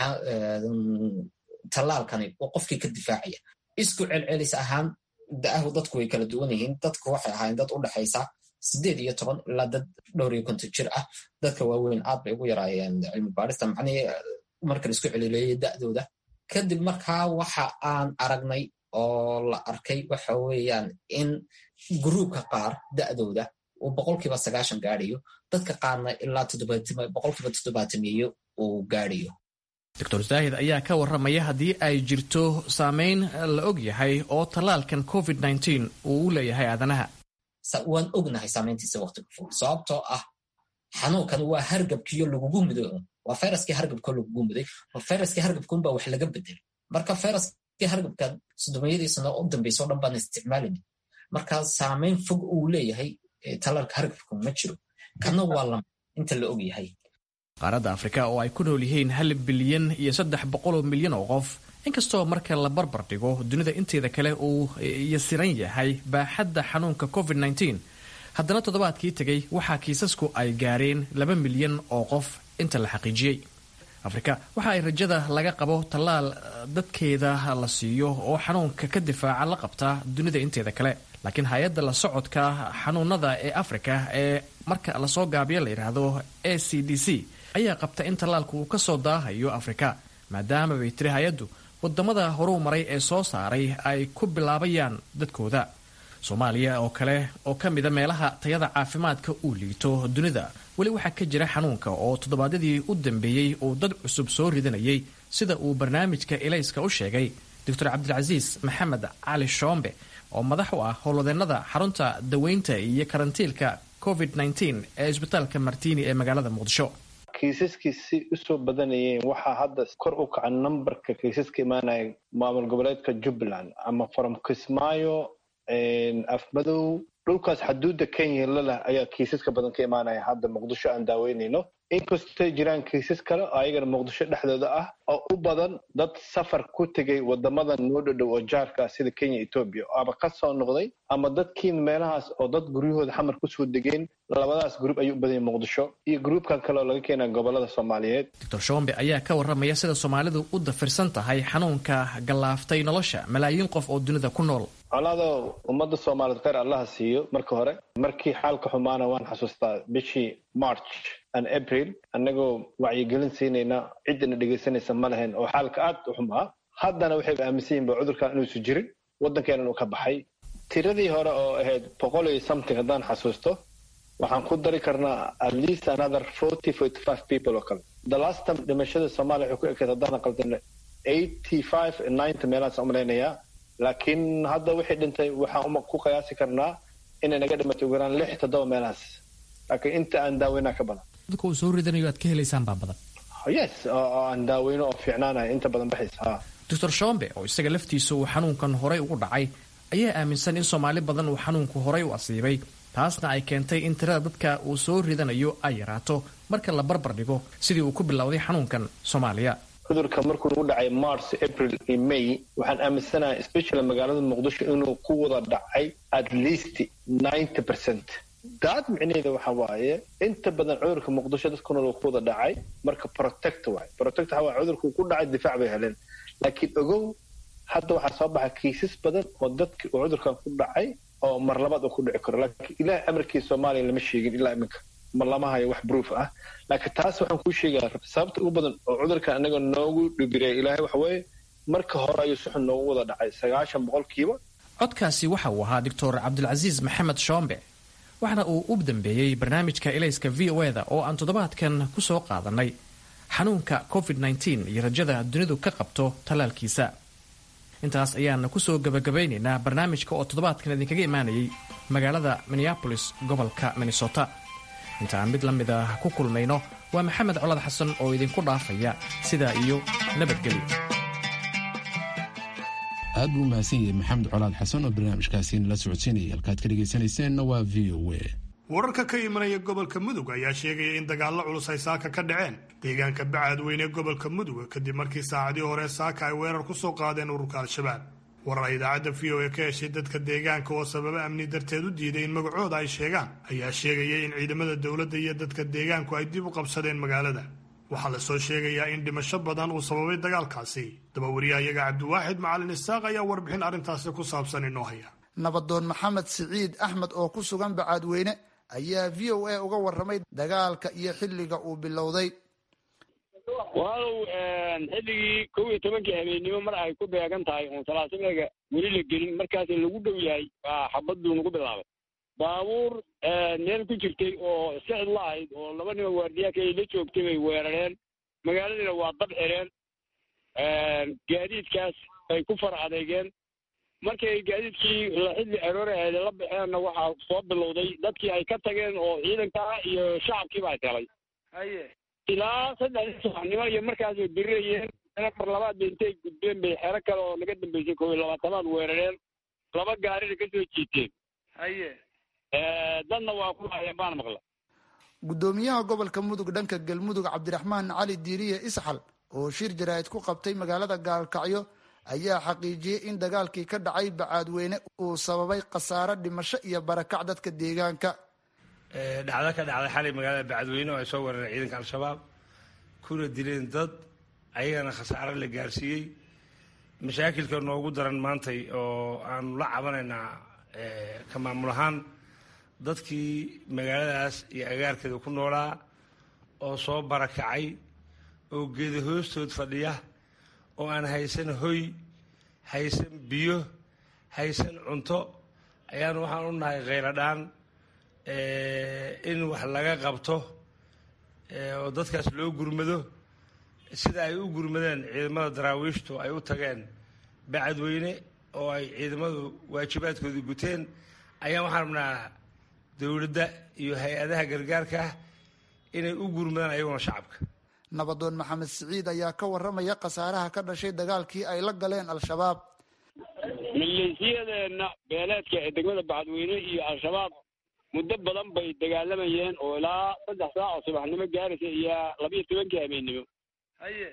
O: tallaalkani uu qofkii ka difaacaya isku celcelis ahaan da'ahu dadku way kala duwan yihiin dadku waxay ahaayeen dad u dhexaysa sideed iyo toban ilaa dad dhowr iyo konton jir ah dadka waaweyn aad bay ugu yaraayeen cilmi baarista macnihii marka la isku celileeyay da'dooda kadib markaa waxa aan aragnay oo la arkay waxa weeyaan in gruubka qaar da'dooda uu boqolkiiba sagaashan gaadhayo dadka qaarna ilaa boqolkiiba toddobaatamiyo uu gaadhayo
M: doctor zaahid ayaa ka warramaya haddii ay jirto saameyn la og yahay oo tallaalkan covid uu u leeyahay aadanaha
O: waan ognahay saamayntiisa waqtiga fog sababtoo ah xanuunkan waa hargabkiyo lagugu mudo waa fayraskii hargabko lagugu muday fayraskii hargabkunbaa wax laga bedelay marka fayraskii hargabka sodomiyadii sano u dambaysa o dhan baan isticmaalin marka saamayn fog uu leeyahay tallaalka hargabku ma jiro kana waa lama inta la og yahay
M: qaaradda afrika oo ay ku nool yihiin hal bilyan iyo saddex boqoloo milyan oo qof inkastoo marka la barbar dhigo dunida inteeda kale uu yasiran yahay baaxadda xanuunka covid haddana toddobaadkii tegay waxaa kiisasku ay gaareen laba milyan oo qof inta la xaqiijiyey afrika waxa ay rajada laga qabo tallaal dadkeeda la siiyo oo xanuunka ka difaaca la qabtaa dunida inteeda kale laakiin hay-adda la socodka xanuunada ee afrika ee marka lasoo gaabiyo la yidhaahdo a c d c ayaa qabta in tallaalku uu ka soo daahayo afrika maadaama bay tiri hay-addu wadamada horuu maray ee soo saaray ay ku bilaabayaan dadkooda soomaaliya oo kale oo ka mida meelaha tayada caafimaadka uu liito dunida weli waxaa ka jira xanuunka oo toddobaadyadii u dambeeyey uu dad cusub soo ridanayay sida uu barnaamijka elayska u sheegay doctor cabdilcasiis maxamed cali shoombe oo madax u ah howlwadeennada xarunta daweynta iyo karantiilka covid ee isbitaalka martini ee magaalada muqdisho
P: kiisaskii si usoo badanayeen waxaa hadda kor u kaca numberka kiisaska imaanaya maamul goboleedka jubbaland ama from kismaayo afmadow dhulkaas xaduudda kenya lalah ayaa kiisaska badan ka imaanaya hadda muqdisho aan daaweynayno inkastay jiraan kiisas kale oo ayagana muqdisho dhexdooda ah oo u badan dad safar ku tegay wadamada noo dhodhow oo jaarka ah sida kenya etoobiya ama ka soo noqday ama dadkii meelahaas oo dad guryahooda xamar kusoo degeen labadaas gruub ayuu u badanyay muqdisho iyo gruubkan kale oo laga keenaa gobolada soomaaliyeed
M: doctor shombe ayaa ka warramaya sida soomaalidu u dafirsan tahay xanuunka gallaaftay nolosha malaayiin qof oo dunida ku nool
P: colaado ummadda soomaaliyeed kheyr allaha siiyo marka hore markii xaalka xumaana waan xasuustaa bishii march and april annagoo wacyigelin siinayna ciddana dhegaysanaysa ma lahayn oo xaalka aad u xumaa haddana waxay aaminsan yihin ba cudurkan inuusu jirin waddankeenan uu ka baxay tiradii hore oo ahayd boqol iyo something haddaan xasuusto waxaan ku dari karnaa at least another forty forty five people oo kale the last time dhimashada soomaaliya waxay ku ekayd haddaan qaldana eighty five ninety meelahaas umalaynayaa laakiin hadda wixii dhintay waxaan ku qiyaasi karnaa inay naga dhimatay ugu yaraan lix toddoba meelahaas laakiin inta aan daaweynaa ka badan
M: dadka uu soo ridanayo aad ka helaysaan baa badan
P: yes oo aan daaweyno oo fiicnaanaya inta badan baxaysa ha
M: doctor shombe oo isaga laftiisa uu xanuunkan horay ugu dhacay ayaa aaminsan in soomaali badan uu xanuunku horay u asiibay taasna ay keentay in tirada dadka uu soo ridanayo ay yaraato marka la barbar dhigo sidii uu ku bilowday xanuunkan soomaaliya
P: cudurka markuu nagu dhacay march april iyo may waxaan aaminsanahay especially magaalada muqdisho inuu ku wada dhacay at least ninety percent daad micnaheeda waxa waaye inta badan cudurka muqdisho dadku nool uu ku wada dhacay marka protect waay protect waxa waaye cudurku ku dhacay difaac bay heleen laakiin ogow hadda waxaa soo baxa kiisas badan oo dadki uu cudurkan ku dhacay oo mar labaad uu ku dhici karo laakiin ilaah amarkii soomaaliya lama sheegin ilaa iminka ma lama hayo wax proof ah laakiin taas waxaan kuu sheegaya sababta ugu badan oo cudurkan anaga noogu dhibireeya ilaahay waxa weeye marka hore ayuu si xun noogu wada dhacay sagaashan boqolkiiba
M: codkaasi waxa uu ahaa doctor cabdilcasiis maxamed shoombe waxaana uu u dambeeyey barnaamijka elayska v o eda oo aan toddobaadkan ku soo qaadanay xanuunka covid iyo rajada dunidu ka qabto tallaalkiisa intaas ayaana kusoo gabagabaynaynaa barnaamijka oo toddobaadkan idinkaga imaanayay magaalada minneabolis gobolka minnesota inta aan mid la mid ah ku kulmayno waa maxamed colad xasan oo idinku dhaafaya sidaa iyo nabadgelyo
D: aad buu umahadsan yahay maxamed colaad xasan oo barnaamijkaasi nala socodsiinaya halkaad ka dhegaysanayseena waa v o a
C: wararka ka imanaya gobolka mudug ayaa sheegaya in dagaallo culus ay saaka ka dhaceen deegaanka bacaadweyne gobolka mudug kadib markii saacadii hore saaka ay weerar ku soo qaadeen ururka al-shabaab warar ay idaacadda v o a ka heshay dadka deegaanka oo sababo amni darteed u diiday in magacooda ay sheegaan ayaa sheegaya in ciidamada dowladda iyo dadka deegaanku ay dib u qabsadeen magaalada waxaa la soo sheegayaa in dhimasho badan uu sababay dagaalkaasi dabawariyahayaga cabdiwaaxid macalin isaaq ayaa warbixin arrintaasi ku saabsan inoo haya
Q: nabadoon maxamed siciid axmed oo ku sugan bacaadweyne ayaa v o a uga waramay dagaalka iyo xilliga uu bilowday
R: walow xilligii kow iyo tobankii habeennimo mar ay ku beegan tahay oon salaasimiga weli la gelin markaas lagu dhow yahay baa xabaduu nagu bilaabay baabuur meel ku jirtay oo iska cidlo ahayd oo laba nima waardiyaaka ay la joogtay bay weerareen magaaladiina waa dab xireen gaadiidkaas bay ku far adeegeen markay gaadiidkii xilli aroore aheede la baxeenna waxaa soo bilowday dadkii ay ka tageen oo ciidankaa iyo shacabkiiba ay helay
S: haye
R: ilaa saddexdii subaxnimo iyo markaasay dirirayeen mar labaad ba intay gudbeen bay xero kale oo naga dambeysay kow iyo labaatanaad weerareen laba gaarina ka soo jiiteen
S: haye
R: dadna waa ku laayeen baan maqla
Q: guddoomiyaha gobolka mudug dhanka galmudug cabdiraxmaan cali diiriye isxal oo shir jaraa'id ku qabtay magaalada gaalkacyo ayaa xaqiijiyey in dagaalkii ka dhacay bacaadweyne uu sababay khasaare dhimasho iyo barakac dadka deegaanka
T: dhacdo ka dhacday xalay magaalada bacadweyne oo ay soo weerareen ciidanka al-shabaab kuna dileen dad ayagana khasaare la gaarsiiyey mashaakilka noogu daran maantay oo aanu la cabanaynaa ka maamul ahaan dadkii magaaladaas iyo agaarkeeda ku noolaa oo soo barakacay oo geeda hoostood fadhiya oo aan haysan hoy haysan biyo haysan cunto ayaanu waxaan u nahay khayladhaan in wax laga qabto oo dadkaas loo gurmado sida ay u gurmadeen ciidamada daraawiishtu ay u tageen bacadweyne oo ay ciidamadu waajibaadkoodii guteen ayaan waxaan rabnaa dowladda iyo hay-adaha gargaarka ah inay u gurmadaan ayaguna shacabka
Q: nabadoon maxamed siciid ayaa ka waramaya khasaaraha ka dhashay dagaalkii ay la galeen al-shabaab
R: maleesiyadeenna beeleedka ee degmada bacadweyne iyo al-shabaab muddo badan bay dagaalamayeen oo ilaa saddex saac oo subaxnimo gaaraysa iyo labiyo tobankii habeennimo
S: haye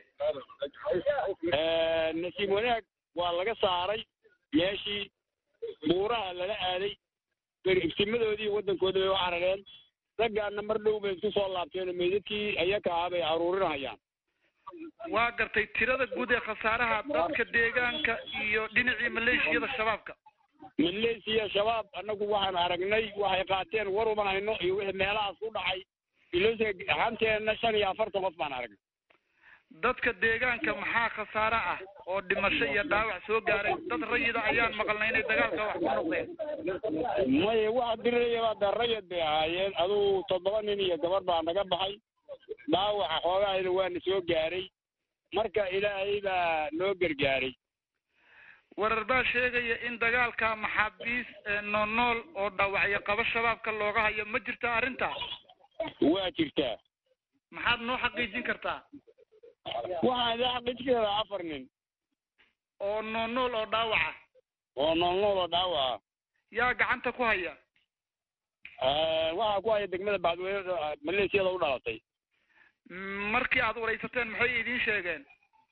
R: nasiib wanaag waa laga saaray meeshii buuraha lala aaday beribsimadoodii waddankooda bay u carareen raggaana mar dhow bay isku soo laabteen meydadkii ayaka ah bay aruurinahayaan
S: waa gartay tirada guud ee khasaaraha dadka deegaanka iyo dhinacii maleeshiyada shabaabka
R: maleesiya shabaab annagu waxaan aragnay waxay qaateen war uman hayno iyo wixii meelahaas ku dhacay ilose hanteenna shan iyo afartan qof baan aragnay
S: dadka deegaanka maxaa khasaare ah oo dhimasho iyo dhaawac soo gaaray dad rayida ayaan maqalnay inay dagaalka wax ku noqdeen
R: maya waxa dirirayaba de rayad bay ahaayeen adugu toddoba nin iyo gabar baa naga baxay dhaawaca xoogahayna waana soo gaaray marka ilaahay baa noo gargaaray
S: warar baa sheegaya in dagaalka maxaabiis noolnool oo dhaawacyo qaba shabaabka looga hayo ma jirta arrintaa
R: waa jirtaa
S: maxaad noo xaqiijin kartaa
R: waxaan idin xaqiijin karaa afar nin
S: oo noolnool oo dhaawaca
R: oo noolnool oo dhaawaca
S: yaa gacanta ku haya
R: waxaa ku haya degmada bacdweyne maleesiyada u dhalatay
S: markii aad waraysateen maxay idiin sheegeen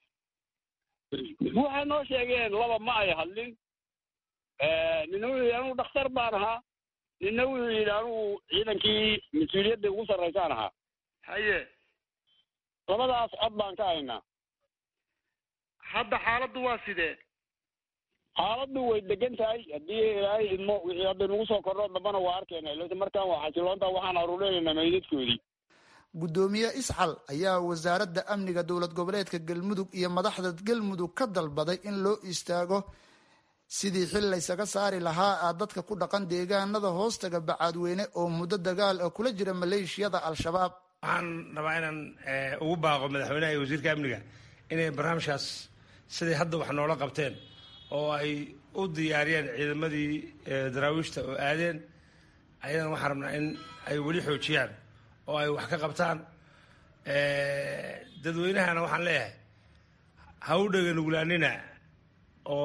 R: waxay noo sheegeen laba ma ay hadlin nina wuxuu yidhi anugu dhakhtar baan ahaa nina wuxuu yidhi anugu ciidankii mas-uuliyadda ugu sarraysaan ahaa
S: haye
R: labadaas cod baan ka haynaa
S: hadda xaaladdu waa sidee
R: xaaladdu way degan tahay haddii ilaahay idmo wixii hadda nagu soo kordho dambana waa arkayna ilse markaan waa xasiloonta waxaan aruurinaynaa meydadkoodii
Q: guddoomiye isxal ayaa wasaaradda amniga dowlad goboleedka galmudug iyo madaxda galmudug ka dalbaday in loo istaago sidii xil laysaga saari lahaa a dadka ku dhaqan deegaanada hoostaga bacaadweyne oo muddo dagaal ah kula jira maleeshiyada al-shabaab
T: waxaan rabaa inaan ugu baaqo madaxweynaha iyo wasiirka amniga inay barnaamijkaas siday hadda wax noola qabteen oo ay u diyaariyeen ciidamadii daraawiishta oo aadeen ayadana waxaan rabnaa in ay weli xoojiyaan oo ay wax ka qabtaan dadweynahana waxaan leeyahay ha u dhega nuglaanina oo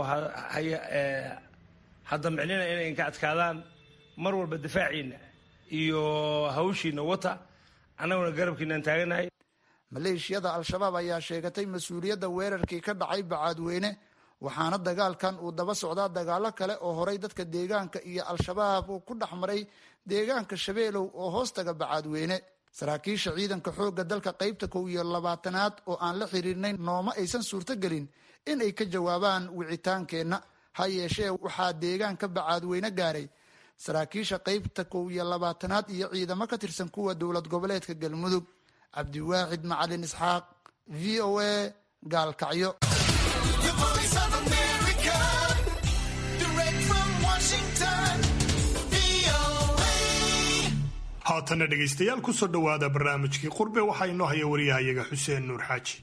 T: ha damcinina inay inka adkaadaan mar walba difaaciina iyo hawshiina wata annaguna garabkiinaan taaganahay
Q: maleeshiyada al-shabaab ayaa sheegatay mas-uuliyadda weerarkii ka dhacay bacaadweyne waxaana dagaalkan uu daba socdaa dagaalo kale oo horay dadka deegaanka iyo al-shabaab uu ku dhex maray deegaanka shabeelow oo hoostaga bacaadweyne saraakiisha ciidanka xoogga dalka qaybta kow iyo labaatanaad oo aan la xiriirnayn nooma aysan suurtogelin in ay ka jawaabaan wicitaankeenna ha yeeshee waxaa deegaanka bacaadweyne gaaray saraakiisha qeybta kow iyo labaatanaad iyo ciidamo ka tirsan kuwa dowlad goboleedka galmudug cabdiwaaxid macalin isxaaq v o a gaalkacyo
C: haatanna dhegaystayaal kusoo dhowaada barnaamijkii qurbe waxaa inoo haya wariyahayaga xuseen nuur xaaji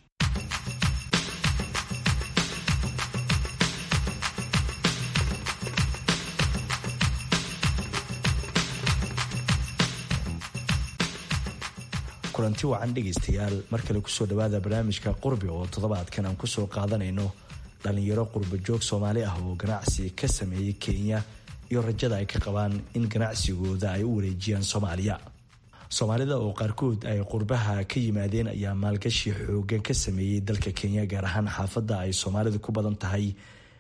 U: kulanti wacan dhegaystayaal mar kale kusoo dhowaada barnaamijka qurbi oo toddobaadkan aan kusoo qaadanayno dhalinyaro qurba joog soomaali ah oo ganacsi ka sameeyey kenya iyo rajada ay ka qabaan in ganacsigooda ay u wareejiyaan soomaaliya soomaalida oo qaarkood ay qurbaha ka yimaadeen ayaa maalgashi xoogan ka sameeyey dalka kenya gaar ahaan xaafadda ay soomaalidu ku badan tahay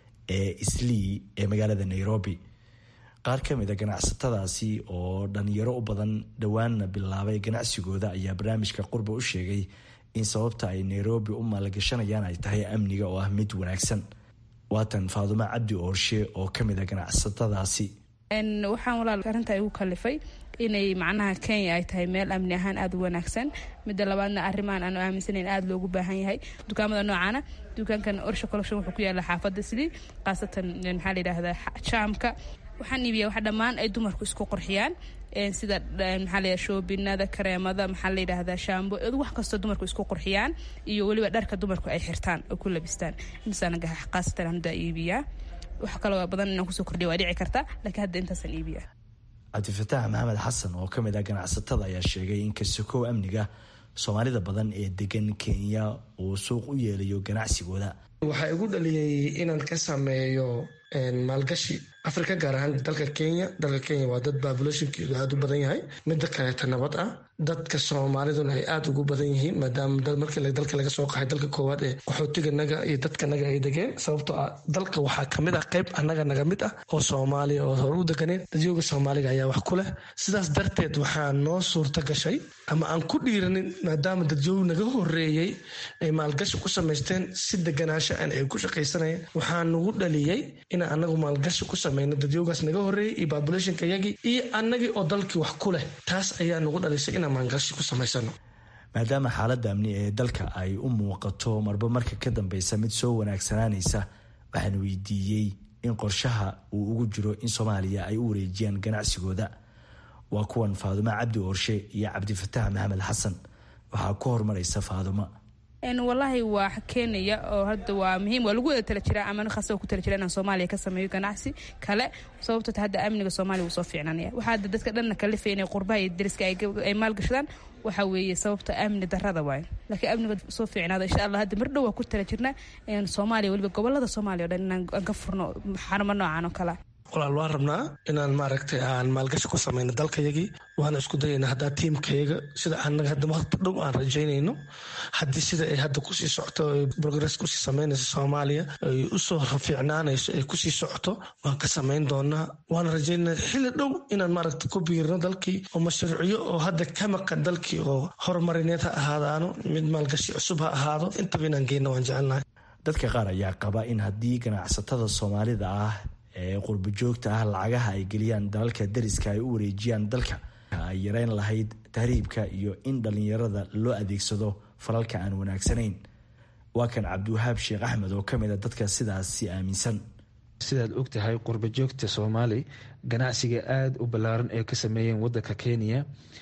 U: ee islii ee magaalada nairobi qaar ka mid a ganacsatadaasi oo dhalinyaro u badan dhowaanna bilaabay ganacsigooda ayaa barnaamijka qurba u sheegay in sababta ay nairobi u maalgashanayaan ay tahay amniga oo ah mid wanaagsan waatan faadumo cabdi oorshe oo ka mid a ganacsatadaasi
V: waxaan walaal arrinta igu kalifay inay macnaha kenya ay tahay meel amni ahaan aada u wanaagsan midda labaadna arrimahan aanu aaminsanayn aada loogu baahan yahay dukaamada noocaana dukaankan orsha collection wuxuu ku yaala xaafadda slii khaasatan maxaa la yidhaahdaa jaamka waxaan iibiyaa wax dhammaan ay dumarku isku qurxiyaan sida maxaa la shoobinada kareemada maxaa la yidhaahdaa shaambo wax kastoo dumarku isku qurxiyaan iyo weliba dharka dumarku ay xirtaan oo ku labistaan intaasaan khaasatan hadda iibiyaa wax kaloo badan inaan kusoo kordhiya waa dhici karta laakiin hadda intaasaan iibiyaa
U: cabdifataax maxamed xasan oo ka mid ah ganacsatada ayaa sheegay in kasokow amniga soomaalida badan ee degan kenya uu suuq u yeelayo ganacsigooda
W: waxaa igu dhaliyey inaan ka sameeyo maalgashi afrika gaar ahaan dalka kenya dalka kenya waa dad babulationkeedu aada u badan yahay midda kaleeta nabad ah dadka soomaaliduna ay aada ugu badan yihiin maadaama markii dalka laga soo qaxay dalka koowaad ee qaxootiganaga iyo dadkanaga ay degeen sababtoo ah dalka waxaa kamid ah qayb annaga naga mid ah oo soomaaliya oo hore u deganeen dadyooga soomaaliga ayaa wax ku leh sidaas darteed waxaa noo suurta gashay ama aan ku dhiiranin maadaama dadyoog naga horeeyey ay maalgashi ku samaysteen si deganaansho an ay ku shaqaysanayeen waxaa nagu dhaliyey in anagu maalgashi ku samayno dadyoogaas naga horeeyey iyo babulationka yagii iyo annagii oo dalkii wax ku leh taas ayaa nagu dhalisay inaan maalgashi ku samaysano
U: maadaama xaaladda amni ee dalka ay u muuqato marba marka ka dambeysa mid soo wanaagsanaanaysa waxaan weydiiyey in qorshaha uu ugu jiro in soomaaliya ay u wareejiyaan ganacsigooda waa kuwan faadumo cabdi oorshe iyo cabdifataax maxamed xasan waxaa ku horumaraysa faadumo
V: walaahi waa keenaya oo hadda waa muhiim waa lagu wada tala jiraa ama khasa ku tala jira inaan soomaaliya ka sameeyo ganacsi kale sababto hadda amniga soomaaliya wuu soo fiicnanaya waxaa hadda dadka dhanna kalifay inay qurbaha iyo dariska ay maalgashadaan waxa weeye sababta amni darada waayo laakiin amniga soo fiicnaada insha allah hadda mar dhow waa ku tala jirna soomaaliya weliba gobolada soomaaliya o dhan inaan ka furno xarumo noocan oo kale
W: walaal waan rabnaa inaan maaragtay aan maalgashi ku samayno dalkayagii waana isku dayayna haddaa tiimkayaga sida anaga hadda waqti dhow aan rajaynayno haddii sida ay hadda kusii socoto progress kusii samaynayso soomaaliya ay usoo fiicnaanayso ay kusii socoto waan ka samayn doonaa waana rajaynaa xilli dhow inaan maaragta ku biirno dalkii oo mashruucyo oo hadda ka maqan dalkii oo horumarineed ha ahaadaano mid maalgashi cusub ha ahaado intaba inaan geyno waan jecelnahay
U: dadka qaar ayaa qaba in haddii ganacsatada soomaalida ah ee qurbo joogta ah lacagaha ay geliyaan dalalka dariska ay u wareejiyaan dalka ay yareyn lahayd tahriibka iyo in dhallinyarada loo adeegsado falalka aan wanaagsanayn waa kan cabdiwahaab sheekh axmed oo kamid a dadka sidaasi aaminsan
X: sidaad og tahay qurbo joogta soomaali ganacsiga aada u ballaaran ee ka sameeyeen wadanka kenya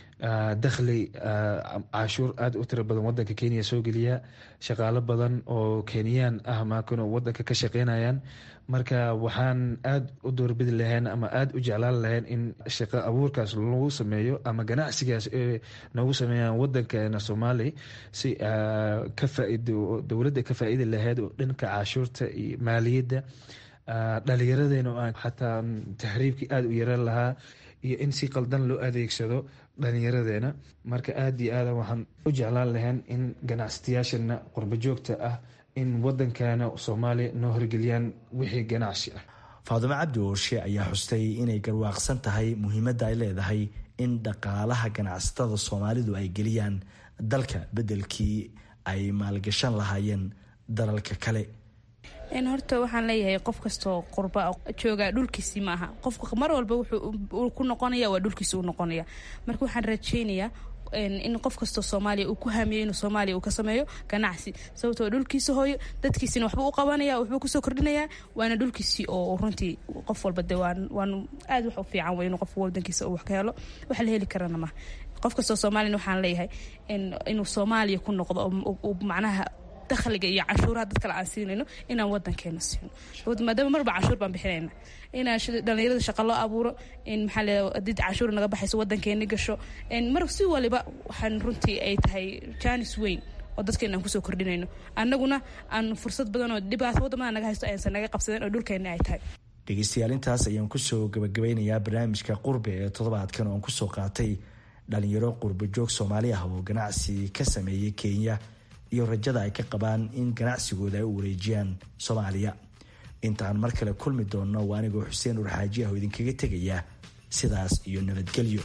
X: dakhli cashuur aada u tiro badan wadanka kenya soo geliya shaqaalo badan oo kenyaan ah maakano wadanka ka shaqeynayaan marka waxaan aada u doorbidi lahayn ama aada u jeclaan lahayn in shaqo abuurkaas lagu sameeyo ama ganacsigaas ee nagu sameeyaan wadankeena soomaali si ka faaido dowladda ka faa-iidi lahayd oo dhanka cashuurta iyo maaliyadda dhalinyaradeenna oo aan xataa tahriibkii aada u yaraan lahaa iyo in si qaldan loo adeegsado dhalinyaradeena marka aada iyo aada waxaan u jeclaan lahayn in ganacsatayaashana qurbo joogta ah in wadankeena soomaaliya noo horgeliyaan wixii ganacsi ah
U: faadumo cabdi oorshe ayaa xustay inay garwaaqsan tahay muhiimadda ay leedahay in dhaqaalaha ganacsatada soomaalidu ay geliyaan dalka beddelkii ay maalgashan lahaayeen dalalka kale
V: horta waxaan leeyahay qof kastoo qurba jooga dhulkiisii ma aha qofka mar walba wuxuu ku noqonaya waa dhulkiisi u noqonaya marka waxaan rajeynayaa in qof kastoo soomaaliya uu ku hamiyo inuu soomaaliya uu ka sameeyo ganacsi sababtoo dhulkiisa hooyo dadkiisina waxba u qabanaya waxbuu kusoo kordhinayaa waana dhulkiisii oo runtii qof walba de waan aad wax u fiican wey inuu qofka wadankiisa uu wax ka helo wax la heli karana maha qof kastoo soomaaliyana waxaan leeyahay inuu soomaaliya ku noqdo macnaha dakhliga iyo canshuuraha dad kale aan siinayno inaan wadankeena siino maadaama marba canshuur baan bixinayna inaan dhalinyarada shaqa loo abuuro in maxaa le hadii canshuur naga baxayso wadankeeni gasho mar si waliba waxaan runtii ay tahay jaanis weyn oo dadkeena aan kusoo kordhinayno annaguna aan fursad badan oo dhibaato wadamada naga haysto aysan naga qabsadeen oo dhulkeena ay tahay
U: dhegeystayaal intaas ayaan kusoo gabagabeynayaa barnaamijka qurbe ee toddobaadkan oon kusoo qaatay dhalinyaro qurbo joog soomaali ah oo ganacsi ka sameeyay kenya iyo rajada ay ka qabaan in ganacsigooda ay u wareejiyaan soomaaliya intaan mar kale kulmi doonno waa anigoo xuseen urxaaji ah oo idinkaga tegaya sidaas iyo nabadgelyo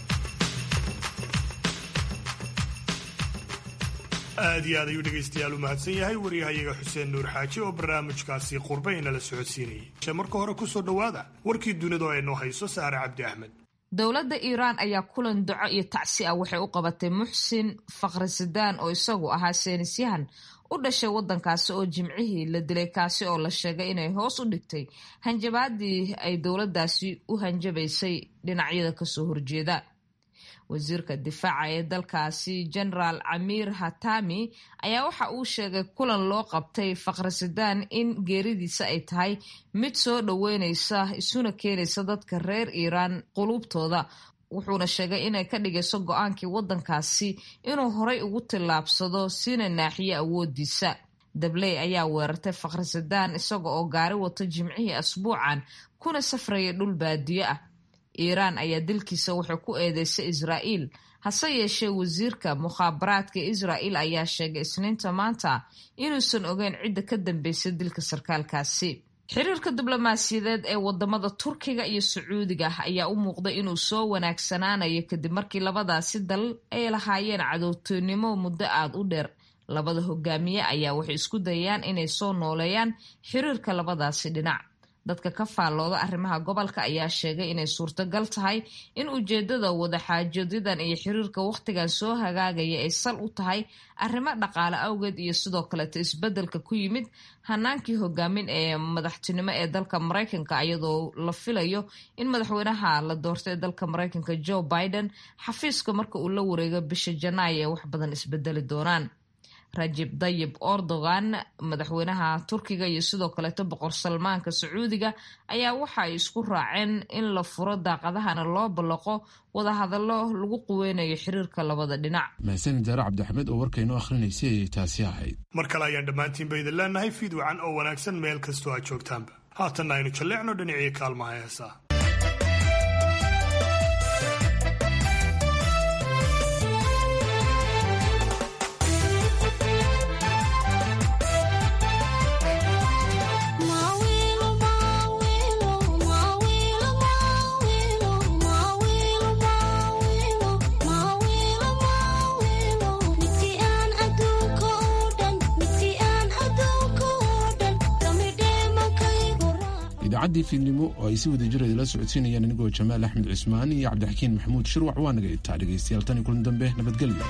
C: aad iyo aad ayuu dhegaystayaal u mahadsan yahay waryahayaga xuseen nuur xaaji oo barnaamijkaasi qurbe inala socodsiinayay marka hore kusoo dhowaada warkii dunida oo ay noo hayso saare cabdi axmed
A: dowladda iiraan ayaa kulan duco iyo tacsi ah waxay u qabatay muxsin fakhrisadaan oo isagu ahaa seenisyahan u dhashay waddankaasi oo jimcihii la dilay kaasi oo la sheegay inay hoos u dhigtay hanjabaadii ay dowladdaasi u hanjabaysay dhinacyada kasoo horjeeda wasiirka difaaca ee dalkaasi genaraal camiir hatami ayaa waxa uu sheegay kulan loo qabtay fakhrisadaan in geeridiisa ay tahay mid soo dhoweyneysa isuna keenaysa dadka reer iiraan quluubtooda wuxuuna sheegay inay ka dhigayso go-aankii waddankaasi inuu horay ugu tillaabsado sina naaxiyo awoodiisa dabley ayaa weerartay fakhrisadaan isaga oo gaari wato jimcihii asbuucan kuna safraya dhul baadiyo ah iiraan ayaa dilkiisa waxay ku eedeysay israa'iil hase yeeshee wasiirka mukhaabaraadka israa'il ayaa sheegay isniinta maanta inuusan ogeyn cidda ka dambeysay dilka sarkaalkaasi xiriirka diblomaasiyadeed ee wadamada turkiga iyo sacuudiga ayaa u muuqday inuu soo wanaagsanaanayo kadib markii labadaasi dal ay lahaayeen cadowtoynimo muddo aada u dheer labada hogaamiye ayaa waxay isku dayayaan inay soo nooleeyaan xiriirka labadaasi dhinac dadka ka faallooda arrimaha gobolka ayaa sheegay inay suurtagal tahay in ujeedada wadaxaajoodadan iyo xiriirka wakhtigan soo hagaagaya ay sal u tahay arrimo dhaqaale awgeed iyo sidoo kaleeto isbeddelka ku yimid hanaankii hogaamin ee madaxtinimo ee dalka maraykanka iyadoo la filayo in madaxweynaha la doortay ee dalka maraykanka joe biden xafiiska marka uu la wareego bisha janaayo ee wax badan isbedeli doonaan rajib dayib erdogan madaxweynaha turkiga iyo sidoo kaleeto boqor salmaanka sacuudiga ayaa waxa ay isku raaceen in la furo daaqadahana loo ballaqo wadahadallo lagu quweynayo xiriirka labada dhinac
D: mahadsanid jaare cabdixamed oo warkaynoo akhrinaysay ayay taasi ahayd
C: mar kale ayaan dhammaantiinba idin leenahay fiid wacan oo wanaagsan meel kastoo aad joogtaanba haatanna aynu jalleecno dhinacii kaalmaha heesaa
D: idaacadii fiidnimo oo ay si wada jir idila socodsiinayaan anigoo jamaal axmed cismaan iyo cabdixakiin maxamuud shirwac waa naga itaa dhegaystayaal tan iyo kulan dambe nabadgelyo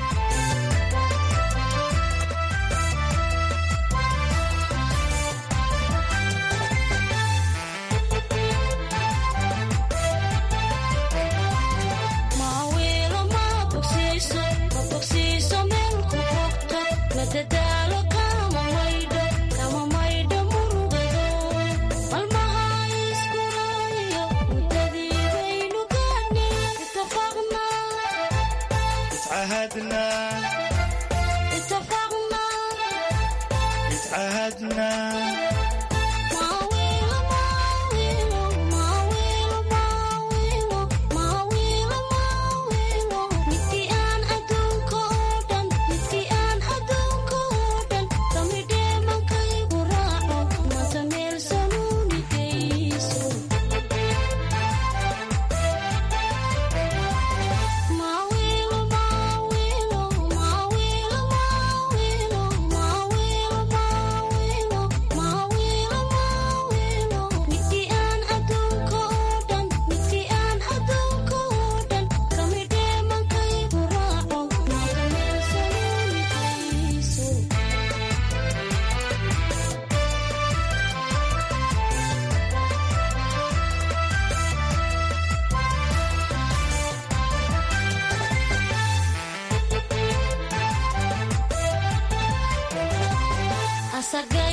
B: Ma asagay